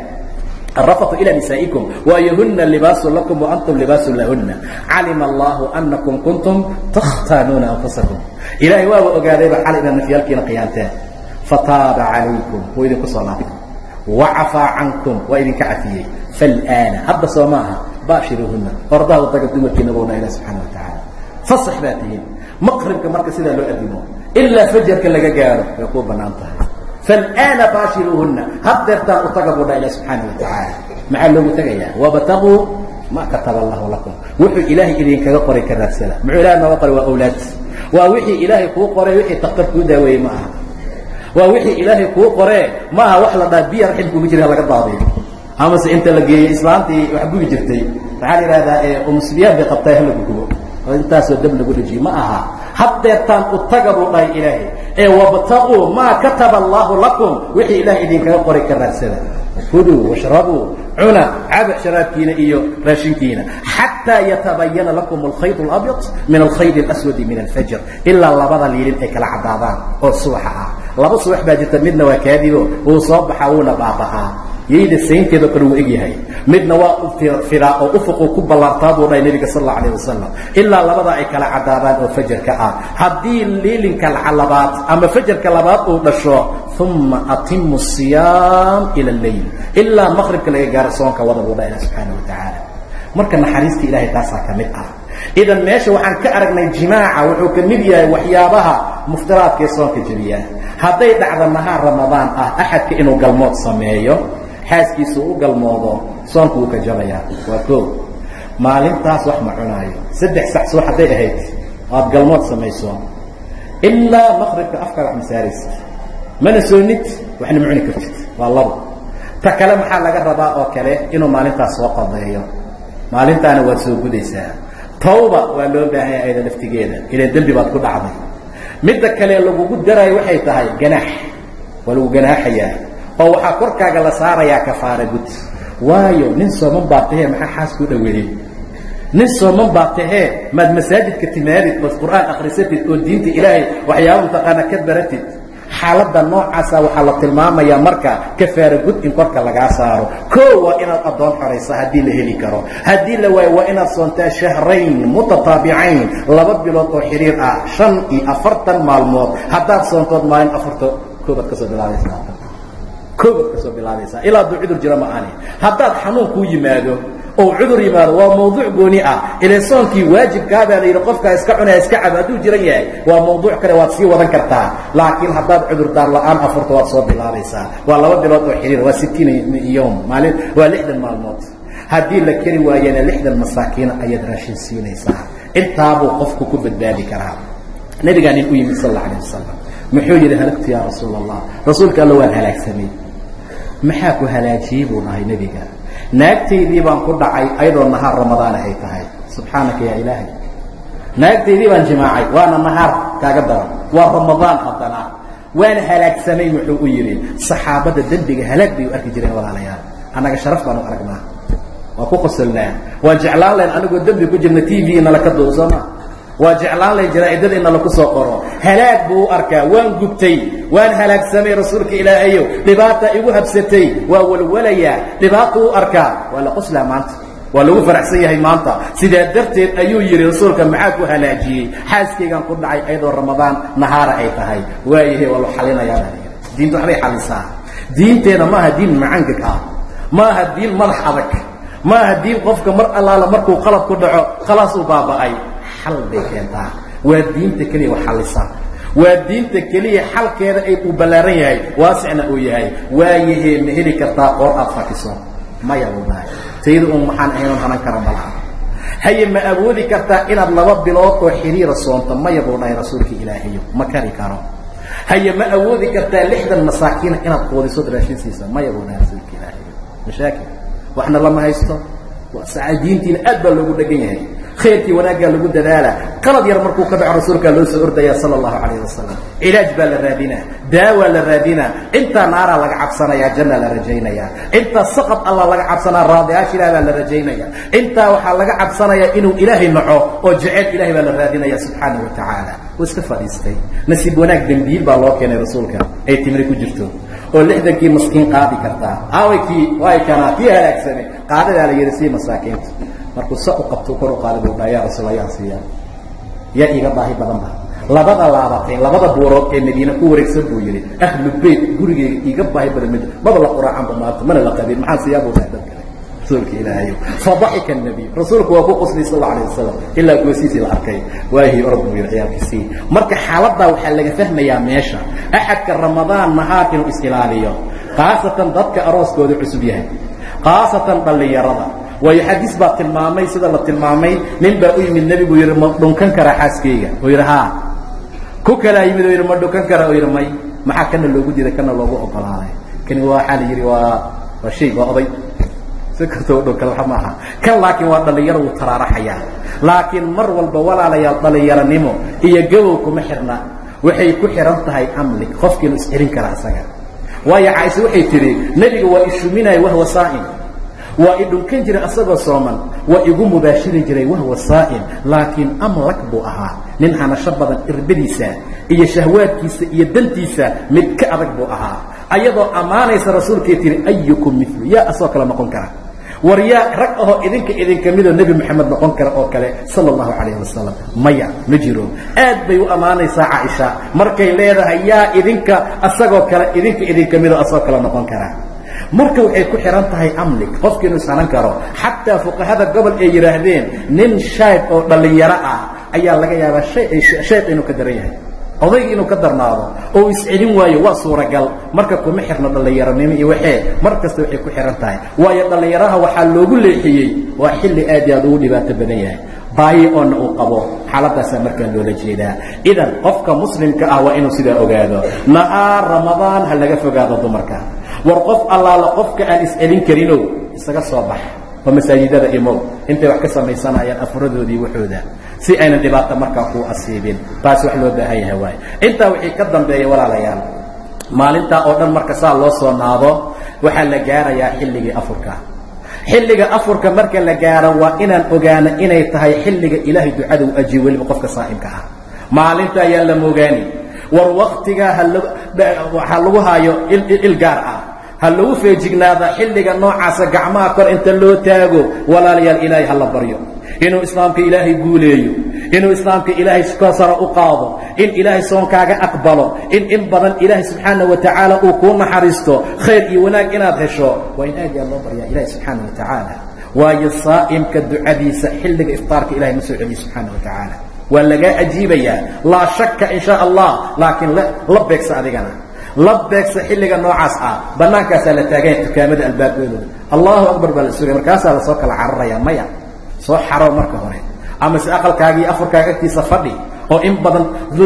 الرفط إلى نسائكم وأيهن لباس لكم وأنتم لباس لهن علم الله أنكم كنتم تختانون أنفسكم إلهي وابا أقاديب حال إلى نفيالكين قيانتين فتاب عليكم وإذن كصلاة وعفى عنكم وإذن كعفية فالآن هذا صوماها باشروهن وارضاه وطاقة كي نبونا إلى سبحانه وتعالى فصح باتهم مقربك مركز إذا لو أدموا إلا فجرك لقى قارب يقول بنانتها فالآن باشروهن هدرتان utaga buu dha ilah subxaana wa tacaala maxaa loogu tegayaa wabtaguu ma kataba allahu lakum wuxuu ilaahay idinkaga qoray ka raadsada muxuu ilahay nooga qoray waa awlaad waa wixii ilaahay kuu qoray wixii taktar kuu daaweeyey ma aha waa wixii ilaahay kuu qoree ma aha wax la dhaa biya raxim kuga jira laga daadiyo amase inta la geeyey islaantii wax gugi jirtay maxaa la yidhahdaa umusbiyaan bay qabtaa halagu gubo oo intaasoo dab lagu dhejiyo ma aha haddeertaan utaga buu dhahay ilaahay ee wabtaquu maa kataba allaahu lakum wixii ilaah idinkaga qoray ka raadsada kuluu washrabuu cuna caba sharaabkiina iyo raashinkiina xataa yatabayana lakum alkhayd اlabyad min alkhayd اlaswadi min alfajr ilaa labada liilin ay kala caddaadaan oo subaxa ah laba subax baa jirta midna waa kaadibo wuu soo baxaa wuuna baaba'aa yayda saynteedao kale wuu egyahay midna waa firaa oo ufuquu ku ballaartaa buu dhahay nebiga sal alla alah wasalam ilaa labadaa ay kala caddaadaan oo fajarka ah haddii liilinka labaad ama fajarka labaad uu dhasho uma atimu siyaam ila alleyl ilaa maqribka laga gaaro soonka wada buu dhaha ilah subxaana wa tacaala marka naxariista ilaahay taasaa ka mid ah idan meesha waxaan ka aragnay jimaaca wuxuu ka mid yahay waxyaabaha muftiraadka ee soonka jebiyaa hadday dhacda nahaar ramadaan ah axadka inuu galmood sameeyo xaaskiisu u galmoodo soonku wuu ka jabayaa waa koo maalintaas wax ma cunaayo saddex sac subax hadday ahayd aad galmood samayso ilaa maqribka afkaa wax masaaraysid mana soonid waxna ma cuni kartid waa labo ta kale maxaa laga rabaa oo kale inuu maalintaas soo qadeeyo maalintaana waad soo gudaysaa tawba waa loo baahanya ayada laftigeeda ilan dembi baad ku dhacday midda kale lagugu daraayo waxay tahay ganaax waa lagu ganaaxayaa oo waxaa korkaaga la saarayaa kafaara gud waayo nin sooman baa tahee maxaa xaas ku dhaweeyey nin sooman baa tahee maad masaajidka timaadid ood qur'aan akhrisatid oo diinta ilaahay waxyaaba mataqaana ka baratid xaaladda noocaasa waxaa la tilmaamayaa marka kafaara gud in korka lagaa saaro koo waa inaad addoon xoraysa haddii la heli karo haddii la waayo waa inaad soontaa shahrayn mutataabicayn laba bilood oo xiriir ah shan iyo afartan maalmood haddaad soontood maalin afarto koobaad ka soo bilaabaysaa koobaad ka soo bilaabaysaa ilaa hadduu cudur jiro ma ani haddaad xanuun kuu yimaado oo cudur yimaado waa mawduuc gooni ah ile soonkii waajibkaabaa la yidhi qofkaa iska cunaya iska cabo hadduu jiran yahay waa mawduuc kale waad sii wadan kartaa laakiin haddaad cudurdaar la-aan afurto waad soo bilaabaysaa waa laba bilood oo xiriir waa sittiina yowm maalin waa lixdan maalmood haddii la keri waayana lixdan masaakiina ayaad raashin siinaysaa intaabuu qofku ku badbaadi karaa nabigaa nin u yimid sal alla alah wasalam muxuu yidhi halagtu yaa rasuul allah rasuulka alla waan halaagsamay maxaa ku halaajiyey buu dhahay nebiga naagtaydii baan ku dhacay ayadoo nahaar ramadaana ay tahay subxaanaka yaa ilaahay naagtaydii baan jimaacay waana nahaar kaaga daran waa ramadaan haddana waana halaagsamay muxuu u yidhi saxaabadda dembiga halaag bay u arki jireen walaalayaal annaga sharaf baan u aragnaa waa ku qosolnaa waan jeclaan layn anigoo dembi ku jirna t v inala ka duub sooma waa jeclaan layn jaraa'idada in nala ku soo qoro halaag buu u arkaa waan gubtay waan halaagsamay rasuulka ilaahayow dhibaata igu habsatay waa walwalayaa dhibaato u arkaa waa la qoslaa maanta waa lagu faraxsan yahay maanta sidaa darteed ayuu yidhi rasuulka maxaa ku halaajiyey xaaskaygaan ku dhacay ayadoo ramadaan nahaara ay tahay waayahe waa la xalinayaa diinta waxbay xalisaa diinteena maaha diin macangag ah maaha diin madax adag maaha diin qofka mar allaala markuu qalab ku dhaco khalaas uu baaba'ay xal bay keentaa waa diinta keliya wax xallisa waa diinta keliya xalkeeda ay uu ballaaran yahay waasicna uu yahay waayahee ma heli kartaa qoor aad fakiso maya buudahay tayda un waxaan ahaynon hanan kara malaha haye ma awoodi kartaa inaad laba bilood oo xiriira soonto maya buu dhahay rasuulka ilaahayo ma kari karo haye ma awoodi kartaa lixdan masaakiina inaad quudiso raashin siisa maya buu dhahay rasuulka ilaahayo mashaakil waxna lama haysto diintiina aad baa loogu dhegan yahay khayrkii wanaaggaa lagu dadaala qalad yar markuu ka dhaco rasuulkaa loo soo ordaya sala allahu calayh wasalam cilaaj baa la raadinaa daawaa la raadinaa intaa naaraa laga cabsanayaa jannaa la rajaynayaa intaa saqad allah laga cabsanaa raadiyaasha ilaah baa la rajaynaya intaa waxaa laga cabsanayaa inuu ilaahay naco oo jeceyl ilahay baa la raadinaya subxaana wa tacaala wuu iska fadhiistay nasiib wanaag dembiil baa loo keenay rasuulka ay timri ku jirto oo lixdankii maskiin qaadi kartaa aaway kii way kanaa kii halaagsamay qaadadaa la yidhi sii masaakiinta markuu sa u qabto kor u qaada buu dhaha yaa rasuul yaa siiyaa yaa iiga baahi badan ba labada laabatay labada buurood ee madiine ku wareegsan buu yidhi ahlu beyt gurigeyga iiga baahi badan mid maba la quraacanba maanta mana la qabin maxaa siiyaa buu dhahay dad kale rasuulka ilaahayo fadaxika nabiy rasuulku waa ku qoslay sal alla alayh wasalam ilaa goosiisii la arkay waahii orod buu yidhi ciyaalkiisii marka xaaladdaa waxaa laga fahmayaa meesha axadka ramadaan nahaar inuu is-ilaaliyo khaasatan dadka arooskooda cusub yahay khaasatan dhallinyarada waayo xadiis baa tilmaamay sida la tilmaamay nin baa u yimid nebigu yidhi ma dhunkan karaa xaaskayga oo yidhi haa ku kalaa yimid oo yidhi ma dhunkan karaa oo yidhi may maxaa kana loogu diiday kana loogu ogolaaday kani waa waxaa la yidhi waa waa shay waa oday si kastoo dhunkan waxa maaha kan laakiin waa dhallinyaro wuu taraaraxayaa laakiin mar walba walaalayaal dhallinyaronimo iyo gabow kuma xirna waxay ku xihan tahay amlig qofkiinu iscelin karaa isaga waayo caaisha waxay tidhi nebiga waa ishuminaya wahwa saa'im waa i dhunkan jiray asagoo sooman waa igu mubaashiri jiray wahwa saa'im laakiin amlak buu ahaa nin hanasho badan irbadiisa iyo shahwaadkiisa iyo dantiisa mid ka adag buu ahaa ayadoo ammaanaysa rasuulkay tihi ayukum milu yaa asoo kale noqon kara war yaa rag ahoo idinka idinka midoo nebi moxamed noqon kara oo kale sala allahu calayhi wasalam maya ma jiro aad bay u ammaanaysaa caaisha markay leedahay yaa idinka asagoo kale idinka idinka midoo asagoo kale noqon kara marka waxay ku xihan tahay amlig qofki inuu ishanan karo xataa fuqahada gobol ay yidhaahdeen nin shayb oo dhallinyaro ah ayaa laga yaabaa shayb inuu ka daran yahay odayga inuu ka darnaado oo iscelin waayo waa suuragal marka kuma xirno dhallinyaronimo iyo waxee mar kasta waxay ku xihan tahay waayo dhallinyaraha waxaa loogu leexiyey waa xilli aad iyo aad ugu dhibaato badan yahay baayi oona uu qabo xaaladaasaa markaa loola jeedaa idan qofka muslimka ah waa inuu sidaa ogaado nahaar ramadaan ha laga fogaado dumarka war qof allaala qofka aan iscelin karinow isaga soo bax oo masaajidada imow intay wax ka samaysanayaan afuradoodii waxooda si aynan dhibaato markaa kuu asiibin taas wax loo baahan yahay waayo intaa wixii ka dambeeya walaalayaal maalintaa oo dhan marka saa loo soo naado waxaa la gaarayaa xilligii afurka xilliga afurka marka la gaaro waa inaan ogaano inay tahay xilliga ilaahay ducada u ajiyo weliba qofka saa'imka ah maalinta ayaan la moogaani war waktigaa ha lagu haayo il gaar ah ha lagu feejignaada xilliga noocaasa gacmaha kor inta loo taago walaalayaal ilaahay ha la baryo inuu islaamka ilaahay guuleeyo inuu islaamka ilaahay ka sara u qaado in ilaahay soonkaaga aqbalo in in badan ilaahay subxaana wa tacaala uu kuu naxariisto khayr iyo wanaag inaad hesho waa in aad yaa loo baryaa ilahi subxaana wa tacaala waayo saa'imka ducadiisa xilliga iftaarka ilahay ma soo celiyo subxaana wa tacaala waa lagaa ajiibayaa laa shakka in sha allah laakiin la beegsa adigana la beegsa xilliga noocaas ah bannaankaasaa la taaganya dukaamada albaabkooda allahu akbar baa la sugaya markaasaa lasoo kala cararaya maya soo xaro marka hore ama se aqalkaagii afurkaaga agtiisa fadhi oo in badan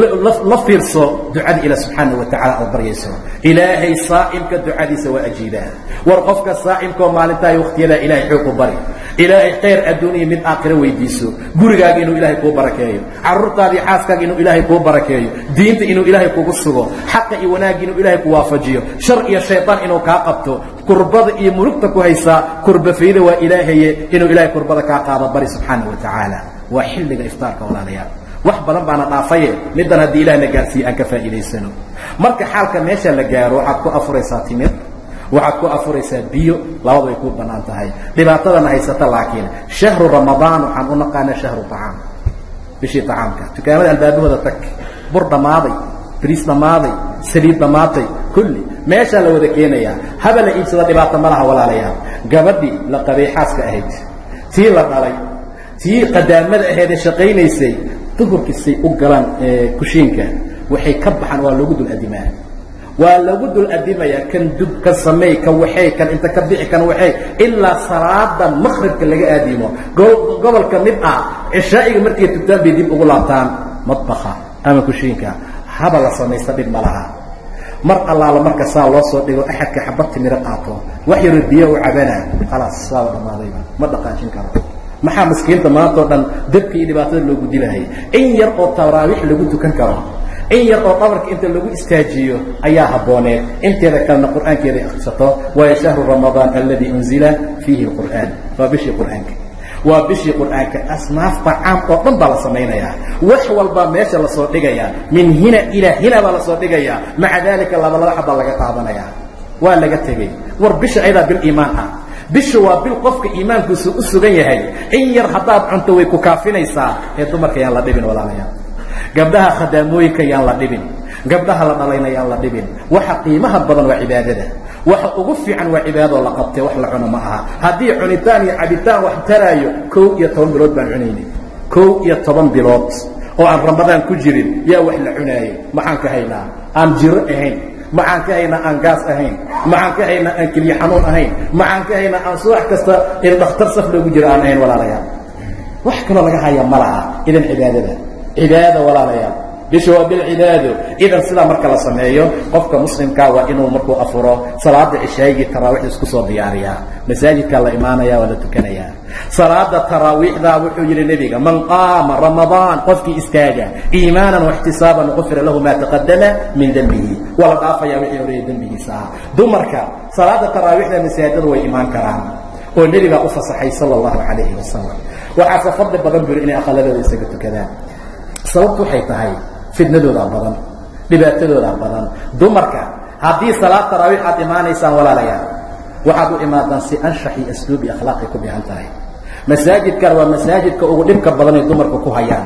la fiirso ducada ilah subxaana wa tacala aad baryayso ilaahay saa'imka ducadiisa waa ajiibaa war qofka saa'imkaoo maalintahay wakhtiyadaa ilahay xoog u bari ilaahay khayr adduuniya mid aakhiro weydiiso gurigaaga inuu ilaahay kuu barakeeyo carruurtaadii xaaskaaga inuu ilaahay kuu barakeeyo diinta inuu ilaahay kugu sugo xaqa iyo wanaagga inuu ilaahay ku waafajiyo shar iyo shayطaan inuu kaa qabto kurbada iyo murugta ku haysaa kurbafayda waa ilaahaye inuu ilahay kurbada kaa qaado bari subxaana wa tacaala waa xilliga iftaarka walaalayaal wax badan baana dhaafaye middan haddii ilahna gaarsiiye aan ka faa'iidaysano marka xaalka meesha la gaaro waxaad ku afuraysaa timir waxaad ku afuraysaa biyo labadu ay ku bannaan tahay dhibaatadana haysata laakiin shahru ramadaan waxaan u naqaanaa shahru acaam bishii acaamka dukaamada albaabahooda tag bur dhammaaday bariis dhammaaday saliid dhammaatay kulli meeshaa la wada keenayaa haba la iibsada dhibaato ma laha walaalayaal gabadhii la qabay xaaska ahayd tii la dhalay tii qadaamada aheedee shaqaynaysay duhurkiisay u galaan kushiinka waxay ka baxaan waa loogu dul adimaa waa lagu dul adimayaa kan dub kan sameey kan waxay kan inta ka bixi kan waxay ilaa salaada maqribka laga aadimo gobolka mid ah cishaa'iga markay tugtaan bay dib ugu laabtaan madbaka ama kushiinka haba la samaysta dhib ma laha mar allaala marka saa loo soo dhigo axadka xabad timiro qaato wax yaroo biyo u cabanaa khalaas saaba dhammaadayba ma dhaqaajin karo maxaa maskiinta maantao dhan dabka iyo dhibaatada loogu dilahay in yar oo taraawiix lagu tukan karo in yar oo dhabarka inta lagu istaajiyo ayaa habbooneed inteeda kalena qur'aankeeda akhrisato waayo shahru ramadaan alladii unzila fiihi alqur'aan waa bishii qur'aanka waa bishii qur'aanka asnaafta caam oo dhan baa la samaynayaa wax walbaa meesha lasoo dhigayaa min hina ilaa hina baa lasoo dhigayaa maca daalika laba laba xabbaa laga qaadanayaa waa laga tegey war bisha ayadaa bil iimaan ah bisha waa bil qofka iimaankiisu u sugan yahay in yar haddaad cunto way ku kaafinaysaa ee dumarka yaan la dhibin walaalayaal gabdhaha khadaamooyinka yaan la dhibin gabdhaha la dhalayna yaan la dhibin waxa qiimaha badan waa cibaadada waxa ugu fiican waa cibaadadoo la qabtay wax la cuno ma aha haddii cunitaan iyo cabitaan wax taraayo kow iyo toban bilood baan cunaynay kow iyo toban bilood oo aan ramadaan ku jirin yaa wax la cunaayey maxaan ka haynaa aan jiro ahayn maxaan ka haynaa aan gaas ahayn maxaan ka haynaa aan keliya xanuun ahayn maxaan ka haynaa aan subax kasta in dhakhtar saf loogu jiro aan ahayn walaalayaal wax kaloo laga haya ma laha idan cibaadada cibaada walaalayaal bisha waa bilcibaado idan sidaa marka la sameeyo qofka muslimkaa waa inuu markuu afuro salaada cishaaygii taraawiixda isku soo diyaariyaa masaajidkaa la imaanaya waa la tukanayaa salaada taraawiixdaa wuxuu yidhi nebiga man qaama ramadaan qofkii istaaga iimaanan waxtisaaban qufira lahu maa taqadama min dembihi waa la dhaafayaa wixii horeeyay dembigiisa ah dumarka salaada taraawiixda masaajidada way imaan karaan oo nebigaa u fasaxay sala allahu calayhi wasalam waxaase fadli badan buri inay aqaladooda isaga tukadaan sababtu waxay tahay fidnadoodaa badan dhibaatadoodaa badan dumarka haddii salaad taraawiix aad imaanaysaan walaalayaal waxaad u imaadaan si anshax iyo asluub iyo akhlaaqay ku bihan tahay masaajidkan waa masaajidka ugu dhibka badan ay dumarka ku hayaan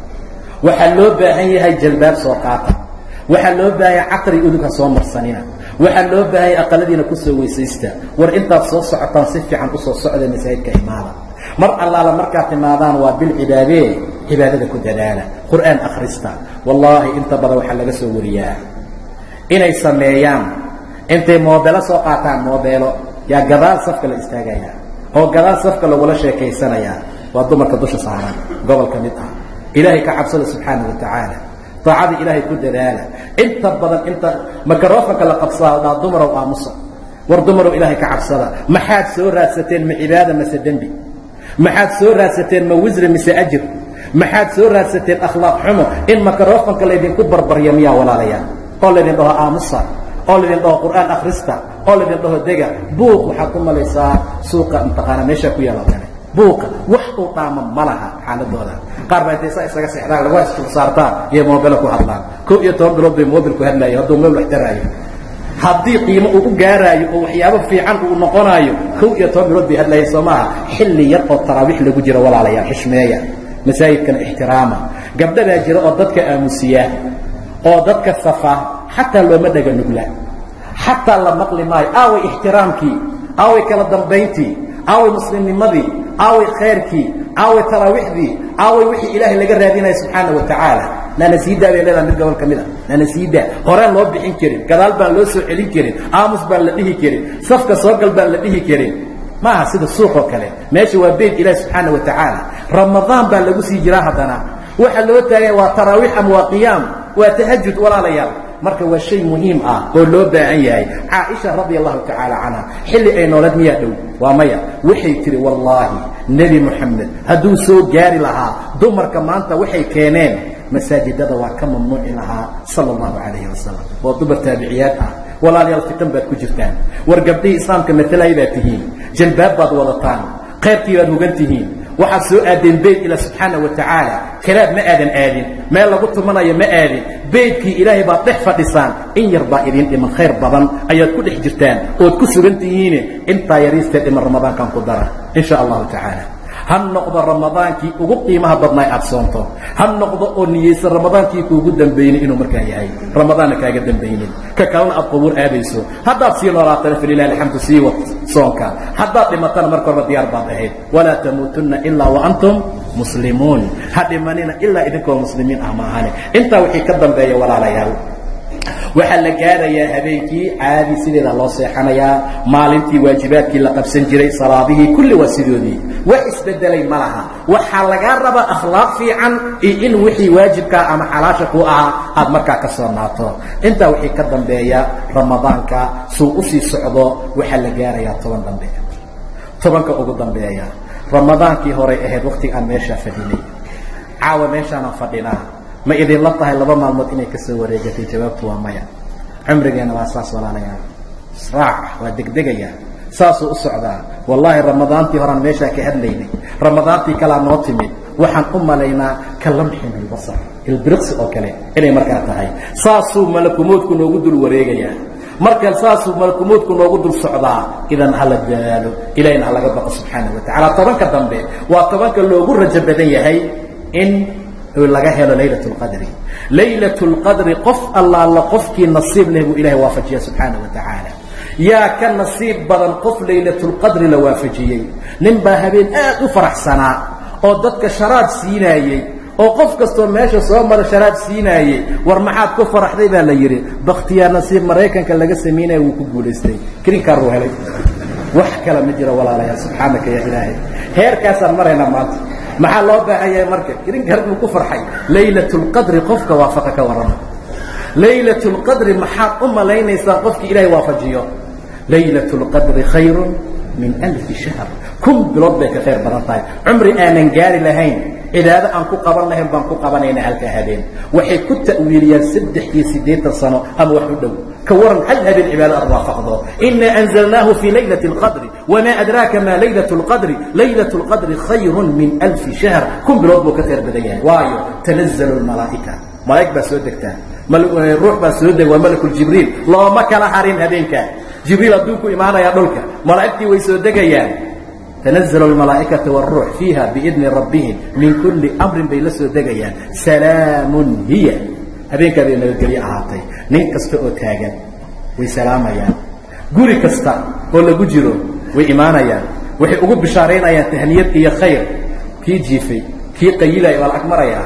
waxaa loo baahan yahay jalbaab soo qaata waxaa loo baahan yahay caqri udugha soo marsanina waxaa loo baahan yahay aqaladiina kusoo weysaysta war intaad soo socotaan si fiican usoo socda masaajidka imaada mar allaala markaad timaadaan waa bil cibaadee cibaadada ku dadaala qur'aan akhrista wallaahi inta badan waxaa laga soo wariyaa inay sameeyaan intay moobeelo soo qaataan moobeelo yaa gadaal safka la istaagaya oo gadaal safka lagula sheekaysanayaa waa dumarka dusha saaran gobol ka mid ah ilaahay ka cabsada subxaana wa tacaala daacada ilaahay ku dadaala inta badan inta makarofanka la qabsaa dhaa dumarow aamusa war dumarow ilaahay ka cabsada maxaad soo raadsateen ma cibaada mase dembi maxaad soo raadsateen ma wisri mise ajir maxaad soo raadsateen akhlaaq xumo in makarofanka laydinku barbarya miyaa walaalayaa oo laydin dhaho aamusa oo laydin dhaho qur'aan akhrista oo laydin dhaho dega buuq waxaad ku malaysaa suuqa imtixaana meeshaa ku yaala kale buuqa wax uu dhaama ma laha xaaladooda qaar baa intay saa isaga seexdaan lagu istul saartaan iyo moobilo ku hadlaan kow iyo toban bilood bay moobilku hadlaayo hadduu meel wax taraayo haddii qiimo uu u gaaraayo oo waxyaabo fiican uu noqonaayo kow iyo toban bilood bay hadlaayeen soo maaha xilli yar oo taraawiix lagu jiro walaalayaal xishmeeya masaajidkana ixtiraama gabdha baa jira oo dadka aamusiya oo dadka safa xataa looma dhaga nugla xataa la maqli maayo aaway ixtiraamkii aaway kala dambayntii aaway muslimnimadii aaway khayrkii aaway taraawiixdii aaway wixii ilaahay laga raadinaya subxaana wa tacaala naana sii daa bay leedaha mid gobol ka mid a naana sii daa horaan loo bixin karin gadaal baan loo soo celin karin aamus baan la dhihi karin safka soogal baan la dhihi karin maaha sida suuq oo kale meesha waa beyt ilaahi subxaana wa tacaala ramadaan baa lagu sii jiraa haddana waxa loo taagaya waa taraawiix ama waa qiyaam waa tahajud walaalayaal marka waa shay muhiim ah oo loo baahan yahay caaisha radia allahu tacaala canha xilli ay noolad miyaa dhow waa maya waxay tihi wallaahi nebi moxamed hadduu soo gaari lahaa dumarka maanta waxay keeneen masaajidada waa ka mamnuuci lahaa sala allahu calayhi wasalam oo dumar taabiciyaad ah walaalayaal fitan baad ku jirtaan war gabdhihii islaamka matalaya baad tihiin jalbaab baad wadataan khayrkii baad hugan tihiin waxaad soo aadeen beyt ila subxaana wa tacaala kalaab ma aadan aadin meel lagu tumanayo ma aadin beydkii ilaahay baad dhex fadhisaan in yar baa idiin dhiman khayr badan ayaad ku dhex jirtaan ood ku sugan tihiine intaa yariistee dhiman ramadaankan ku dara in sha allahu tacaala ha noqdo ramadaankii ugu qiimaha badnaa aad soonto ha noqdo oo niyeysan ramadaankii kuugu dambaynin inuu markaa yahay ramadaanna kaaga dambaynin ka kalena aad qubuur aadayso haddaad sii noolaatana falilahi alxamdu sii wad soonka haddaad dhimatana marka horba diyaar baad ahayd walaa tamuutunna ilaa wa antum muslimuun ha dhimanina ilaa idinkoo muslimiin ah maahane intaa wixii ka dambeeya walaalayaal waxaa la gaarayaa habeenkii caadi sideeda loo seexanayaa maalintii waajibaadkii la qabsan jiray salaadihii kulli waa sidoodii wax isbedelay ma laha waxaa lagaa rabaa akhlaaq fiican iyo in wixii waajibkaa ama xalaasha ku ahaa aad markaa ka soo naato intaa wixii ka dambeeya ramadaanka suu usii socdo waxaa la gaarayaa toban dambe tobanka ugu dambeeya ramadaankii horay ahayd wakhtiga aan meeshaa fadhinay caawa meeshaanaan fadhinaa ma idinla tahay laba maalmood inay ka soo wareegatay jawaabtu waa maya cumrigeenna waa saas walaalayaa israac waa degdegayaa saasuu u socdaa wallaahi ramadaantii horaan meeshaa ka hadlaynay ramadaantii kalaa noo timid waxaan u malaynaa ka lamxin bilbasar ilbiriqsi oo kale inay markaa tahay saasuu malakumoodku noogu dul wareegayaa marka saasuu malakumoodku noogu dul socdaa idan hala dadaalo ilahina ha laga baqo subxaana wa tacala tobanka dambe waa tobanka loogu rajo badan yahay in laga helo laylaة اqadri laylaة اlqadri qof allaala qofkii nasiib leh buu ilahay waafajiya subxaana wa tacaala yaa ka nasiib badan qof laylaة اlqadri la waafajiyey nin baa habeen aad u faraxsanaa oo dadka sharaab siinaayey oo qof kastoo meesha soo mara sharaab siinaayey war maxaad ku faraxday baa la yidhi bakhtiyaa nasiib maraykanka laga samaynaya wuu ku guulaystay krinkaaruu helay wax kale ma jiro walaalayaal subxaanaka ya ilaahay heerkaasaan maraynaa maanta maxaa loo baahan yahay marka idinka buu ku farxay laylaة اlqadri qofka waafaqa ka warrama laylaة اlqadri maxaad u malaynaysaa qofkii ilahay waafajiyo laylaة اlqadri khayr min alfi shahr kun bilood bay ka khayr badan tahay cumri aanan gaari lahayn cibaado aan ku qaban lahayn baan ku qabanayna halkaa habeen waxay ku ta'wiiliyaan saddex iyo siddeetan sano ama wax u dhow ka waran hal habeen cibaado aad waafaqdo ina anzalnaahu fii laylaة اlqadri wma adraaka ma laylaة اlqadri laylaة اlqadri khayr min alfi shahr kun bilood buu ka khayr badan yahay waayo tanazl اlmalaa'ika malaa'ig baa soo degtaa ruux baa soo deg waa malakuljibriil looma kala harin habeenka jibriil hadduu ku imaanaya dhulka malaa'igtii way soo degayaan تنزل الملaaئكaةi والروح فيiha بإذن رabهم min كuلi أمrin bay la soo degayaan سلاaم hiy habeenkaa bay nabadgelyo ahaatay nin kasta oo taagan way salaamayaan guri kasta oo lagu jiro way imaanayaan waxay ugu bishaaraynayaan tahniyad iyo khayr kii jiifay kii qayilaya waa la ag marayaa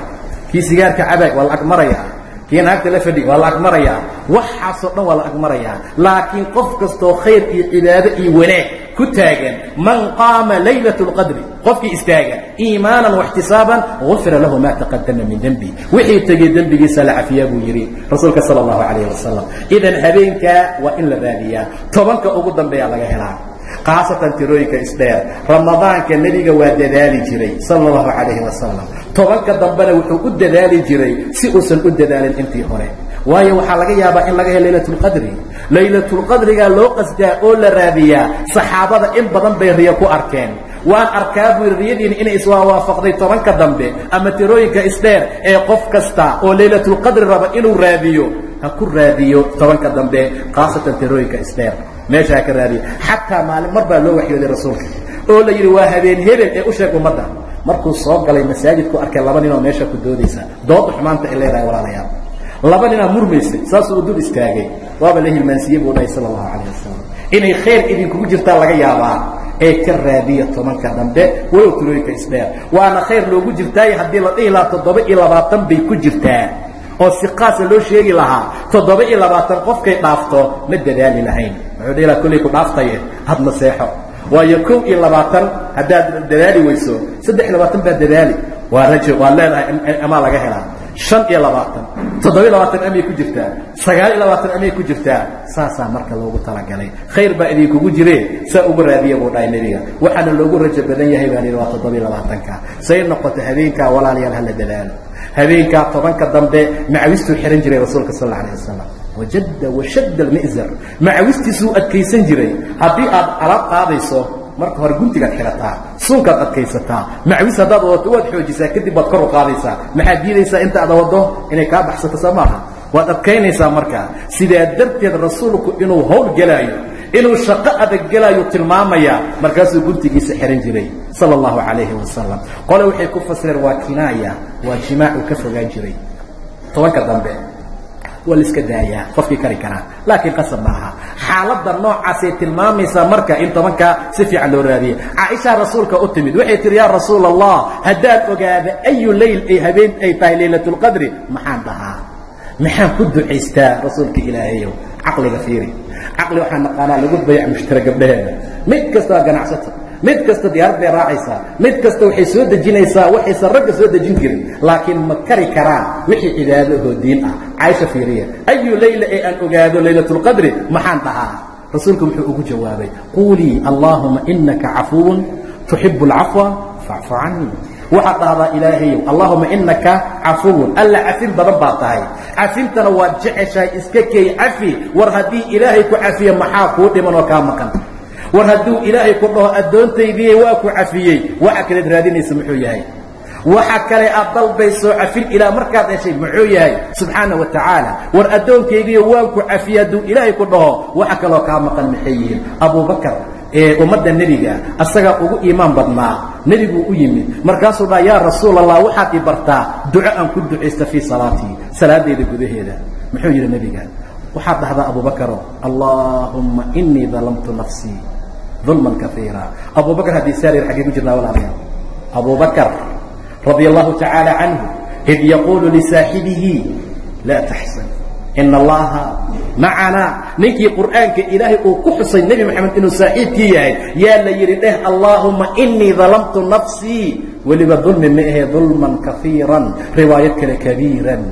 kii sigaarka cabaay waa la agmarayaa kii naagta la fadhi waa la agmarayaa waxaasoo dhan waa la agmarayaa laakiin qof kastoo khayr iyo cibaado iyo wanaag ku taagan man qaama laylat اlqadri qofkii istaaga iimaanan واxtisaaban gufira lahu ma taqadama min dembi wixii tegey dembigiisa la cafiyaa buu yidhi rasuulka salى اllahu alayh wasalam idan habeenkaa waa in la raadiyaa tobanka ugu dambeeya laga helaa khaasatan tirooyinka isdheer ramadaanka nebiga waa dadaali jiray sala allahu calayhi wasalam tobanka dambena wuxuu u dadaali jiray si uusan u dadaalin intii hore waayo waxaa laga yaabaa in laga helo laylatulqadri laylatulqadrigaa loo qasdaa oo la raadiyaa saxaabada in badan bay riyo ku arkeen waan arkaa buu yidhi riyadiina inay iswaawaafaqday tobanka dambe ama tirooyinka isdheer ee qof kasta oo laylatulqadri raba inuu raadiyo ha ku raadiyo tobanka dambe khaasatan tirooyinka isdheer meesha ha ka raadiyo xataa maalin mar baa loo waxyooday rasuulka oo la yidhi waa habeen hebel ee u sheeg ummadda markuu soo galay masaajidku arkay laba ninoo meesha ku doodaysa dooda xumaanta ay leedahay walaalayaal laba ninaa murmaysay saasuu u dul istaagay waaba la hilmaansiiye buu dhahay sala allahu calayh wasalam inay khayr idinkugu jirtaa laga yaabaa ee ka raadiya tobanka dambe walow tirooyinka isdheer waana khayr loogu jirtaayo haddii la dhihi lahaa toddoba iyo labaatan bay ku jirtaa oo si qaasa loo sheegi lahaa toddoba iyo labaatan qofkay dhaafto ma dadaali lahayn wuxuu dhihi laha kollay ku dhaaftaye hadna seexo waayo kow iyo labaatan haddaad dadaali weyso saddex iyo labaatan baa dadaali waa rajo waa leedahay amaa laga helaa shan iyo labaatan toddoba iyo labaatan amay ku jirtaa sagaal iyo labaatan amay ku jirtaa saasaa marka loogu talagalay khayr baa idinkugu jire saa ugu raadiya buu dhahay nebiga waxaana loogu rajo badan yahay baa lihi waa toddoba iyo labaatanka say noqoto habeenkaa walaalayaal hala dadaalo habeenkaa tobanka dambe macawistuu xihan jiray rasuulka sal alla alah wasalam wajadda washadda almi'zar macawistiisuu adkaysan jiray haddii aad alaab qaadayso marka hore guntigaad xidhataa suunkaad adkaysataa macwis haddaad wadato waad xoojisaa kadib waad kor u qaadaysaa maxaad diidaysaa inta aad waddo inay kaa baxsato soo maaha waad adkaynaysaa markaa sidaa darteed rasuulku inuu hawl gelaayo inuu shaqo adag gelaayo tilmaamaya markaasuu guntigiisa xihan jiray sala allahu calayhi wasalam qole waxay ku fasireen waa kinaaya waa jimaacu ka fogaan jiray tobanka dambe waa la iska daayaa qofkii kari karaa laakiin qasab ma aha xaaladda noocaasay tilmaamaysaa marka in tobankaa si fiican loo raadiya caaishaa rasuulka u timid waxay tihi yaa rasuula allah haddaad ogaada ayu leyl ay habeen ay tahay laylatulqadri maxaan dhahaa maxaan ku ducaystaa rasuulka ilaahayow caqliga fiiri caqli waxaa naqaanaa lagu bayac mushtara gabdhaheeda mid kasta waa ganacsato mid kasta diyaarad bay raacaysaa mid kasta waxay soo dejinaysaa waxaysan ragga soo dejin jirin laakiin ma kari karaan wixii cibaadahoo diin ah caaisha fiiriya ayu leyla ee aan ogaado laylatulqadri maxaan dhahaa rasuulku wuxuu ugu jawaabay quulii allaahuma inaka cafuwun tuxibu alcafwa facfu canii waxaad dhahdaa ilaahayow allaahuma inaka cafuwun alla cafin badan baa tahay cafintana waad jeceshahay iska keey cafi war haddii ilaahay ku cafiya maxaa kuu dhiman oo kaa maqan war hadduu ilaahay ku dhaho addoontaydii waa ku cafiyey waxa kaleed raadinaysa muxuu yahay waxa kale aad dalbayso cafin ilaa markaad heshay muxuu yahay subxaana wa tacaala war addoonkaygiiyo waan ku cafiyey hadduu ilaahay ku dhaho waxa kaloo kaa maqan maxay yihiin abubakar ee ummadda nebiga asagaa ugu iimaan badnaa nebiguu u yimid markaasuu dhaa yaa rasuul allah waxaad i bartaa duco aan ku ducaysta fii salaatii salaadayda gudaheeda muxuu yidhi nebiga waxaad dhahdaa abubakaro allaahumma inii dalamtu nafsii ظulman kaiira abubakr haddii saarir xaggee ku jirnaa walaalayaal abubakr radia allahu tacaala canhu id yaquulu lisaaxibihi laa taxsan ina allaha macanaa ninkii qur'aanka ilaahay uu ku xusay nebi moxamed inuu saaxiibkii yahay yaa la yidhi dheh allaahuma inii dalamtu nafsii weliba dulmi ma ahe dulman kaiiran riwaayad kale kabiiran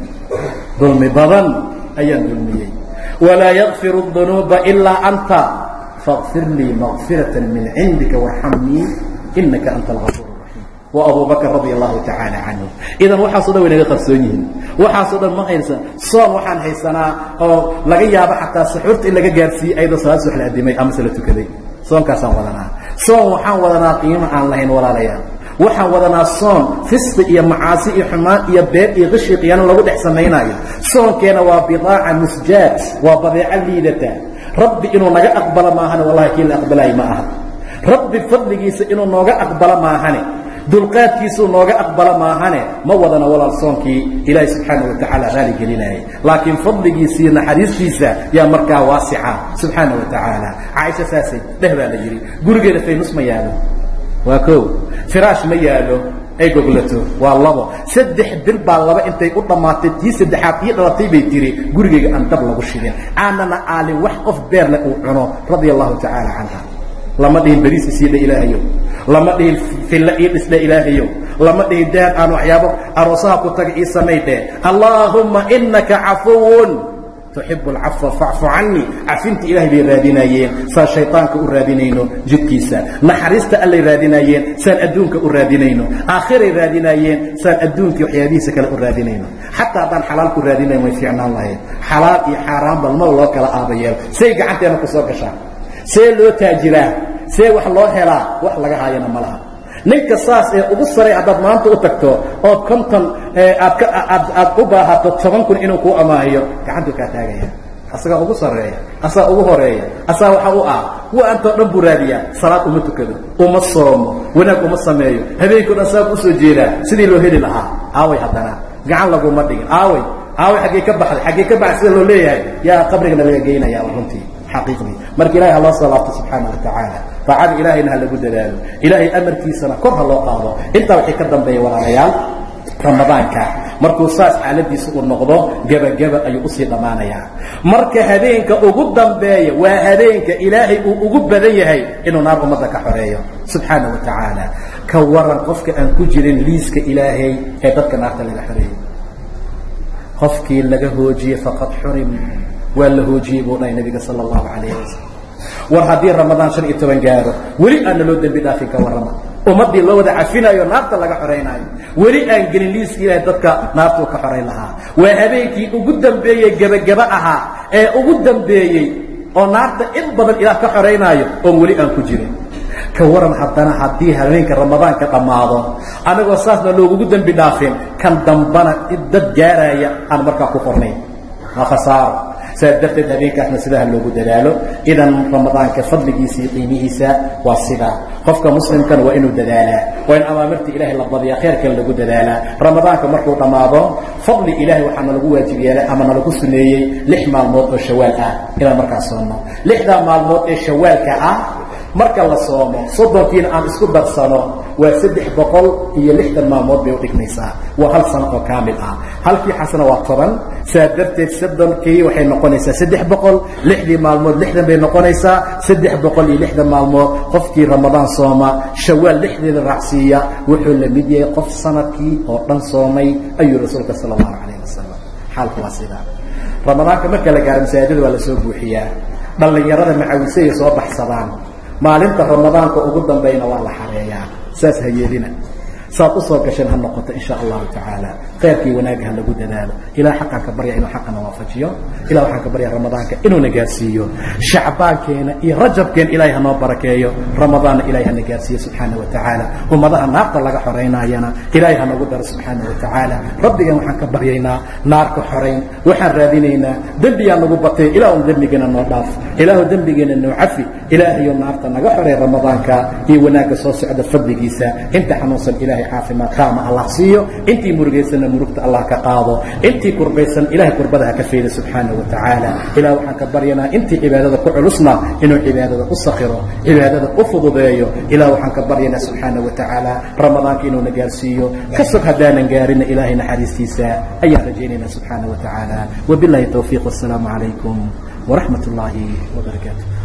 dulmi badan ayaan dulmiyey walaa yakfiru الdunuuba ilaa anta fاغfir lii مغfiraة min cindika وarxamnii inaka anta اlغafuur الraxiim wa abu bakr radi allahu tacaala canhu idan waxaaso dhan way naga qarsoon yihiin waxaasoo dhan ma haysa soon waxaan haysanaa oo laga yaabo xataa saxuurta in laga gaarsiiyey ayadoo salaad subax la adimay amase la tukaday soonkaasaan wadanaa soon waxaan wadanaa qiimo aan lahayn walaalayaal waxaan wadanaa soon fisqi iyo macaasi iyo xumaan iyo beer iyo qishi qiyaano lagu dhex samaynaayo soonkeena waa bidaaca musjaad waa badeeco liidata rabbi inuu naga aqbalo maahane wallahi kii la aqbalaayo ma aha rabbi fadligiisa inuu nooga aqbalo maahane dulqaadkiisuu nooga aqbalo maahane ma wadana walaal soonkii ilaahay subxaana wa tacaala raali gelinayay laakiin fadligiisiiyo naxariistiisa yaa markaa waasica subxaana wa tacaala caaisha saasay dheh baa la yidhi gurigeeda faynus ma yaalo waa koo firaash ma yaalo ay goglato waa labo saddex bil baa laba intay u dhammaatay tii saddexaad ii dhalatay bay tiri gurigayga aan dab lagu shidin aanana aalin wax qof beerle uu cuno radia allahu tacaala canha lama dhihin beriis isiidha ilaahayow lama dhihin filla ii dhisdha ilaahayow lama dhihin dahab aan waxyaabo aroosaha ku taga ii samay dheh allaahumma inaka cafuwun tuxibu alcafwa facfu canii cafinta ilaahay bay raadinaayeen saan shayطaanka u raadinayno jidkiisa naxariista allay raadinaayeen saan adduunka u raadinayno aakhiray raadinaayeen saan adduunkii waxyaabihiisa kale u raadinayno xataa haddaan xalaal ku raadinayn way fiicnaan lahayd xalaal iyo xaaraan balmaba loo kala aabayeel say gacanteena ku soo gashaan see loo taajiraa see wax loo helaa wax laga haayana ma laha ninka saas ee ugu saray haddaad maanta u tagto ood konton aad aad u baahato toban kun inuu kuu amaahiyo gacantuu kaa taagaya asagaa ugu sarreeya asaa ugu horeeya asaa waxa u ah kuwa antoo dhan buu raadiyaa salaad uma tukado uma soomo wanaag uma sameeyo habeenkao dhan saab usoo jeedaa sidii loo heli lahaa aaway haddana gacan laguma dhigin aaway aaway xaggee ka baxday xaggee ka baxday sida loo leeyahay yaa qabrigana laga geynaya runtii xaqiiqdii marka ilahay ha loo soo laabto subxaana wa tacaala daacada ilaahayna ha lagu dadaalo ilaahay amarkiisana kor ha loo qaado intaa waxay ka dambeeya walaalayaal ramadaanka markuu saas xaaladiisa uu noqdo gebageba ayuu usii dhammaanayaa marka habeenka ugu dambeeya waa habeenka ilaahay uu ugu badan yahay inuu naar ummadda ka xoreeyo subxaana wa tacaala ka waran qofka aan ku jirin liiska ilaahay ee dadka naarta laga xoreeyo qofkii laga hoojiyey faqad xurim waa la hoojiyey buu dhahay nabiga sala allahu calayh wasalam war haddii ramadaan shan iyo toban gaaro weli aana loo dembi dhaafin ka warrama ummaddii loo wada cafinayo naarta laga xoraynaayo weli aan gelin liiska ilaahay dadka naartuu ka xorayn lahaa waa habeenkii ugu dambeeyey gebageba ahaa ee ugu dambeeyey oo naarta in badan ilaah ka xoraynaayo oon weli aan ku jirin ka waran haddana haddii habeenka ramadaanka dhammaado anagoo saasna loogugu dembi dhaafin kan dambana dad gaaraya aan markaa ku qornayn waa khasaaro saas darteed habeenkaasna sidaha loogu dadaalo idan ramadaanka fadligiisa iyo qiimihiisa waa sidaa qofka muslimkana waa inuu dadaalaa waa in amaamirta ilaahay la badiyaa khayrkan lagu dadaalaa ramadaanka markuu dhammaado fadli ilaahay waxaa nalagu waajib yeelay ama nalagu suneeyey lix maalmood oo shawaal ah inaan markaa soonno lixdaa maalmood ee shawaalka ah marka la soomo soddonkiina aan isku darsano waa saddex boqol iyo lixdan maalmood bay udhigmaysaa waa hal sano oo kaamil ah halkii xasana waa toban saa darteed soddonkii waxay noqonaysaa saddex boqol lixdii maalmood lixdan bay noqonaysaa saddex boqol iyo lixdan maalmood qofkii ramadaan sooma shawaal lixdeeda raacsiiya wuxuu la mid yahay qof sanadkii oo dhan soomay ayuu rasuulka sala allahu calayh wasalam xaalku waa sidaa ramadaanka marka la gaaro masaajida waa lasoo buuxiyaa dhallinyarada macawisayay soo baxsadaan maalinta ramadaanka ugu dambayna waa la xareeyaa saas ha yeelina saad u soo gasheen ha noqoto in sha allahu tacaala khayrkii wanaagga ha lagu dadaalo ilah xaqaan ka barya inuu xaqana waafajiyo ilah waxaan ka barya ramadaanka inuuna gaarsiiyo shacbaankeena iyo rajabkeena ilahay hanoo barakeeyo ramadaanna ilahay hana gaarsiiyo subxaana wa tacaala ummadaha naarta laga xoraynayana ilahay hanagu daro subxaana wa tacaala rabbigan waxaan ka baryaynaa naarka xorayn waxaan raadinaynaa dembigaa nagu batay ilaahu dembigeena noo dhaaf ilaahu dembigeena noo cafi ilaahayo naarta naga xoray ramadaanka iyo wanaagga soo socda fadligiisa inta xanuunsan ilahay caafimaad taama allah siiyo intii murugaysanna murugta allah ka qaado intii kurbaysan ilahay kurbada ha ka fayda subxaana wa tacaala ilah waxaan ka baryanaa intii cibaadada ku culusna inuu cibaadada u sakiro cibaadada u fududeeyo ilah waxaan ka baryanaa subxaana wa tacaala ramadaanka inuuna gaarsiiyo ka sog haddaanan gaarina ilaahay naxariistiisa ayaan rajaynaynaa subxaana wa tacaala wabilahi towfiiq wasalaamu calaykum waraxmat اllahi wbarakaatu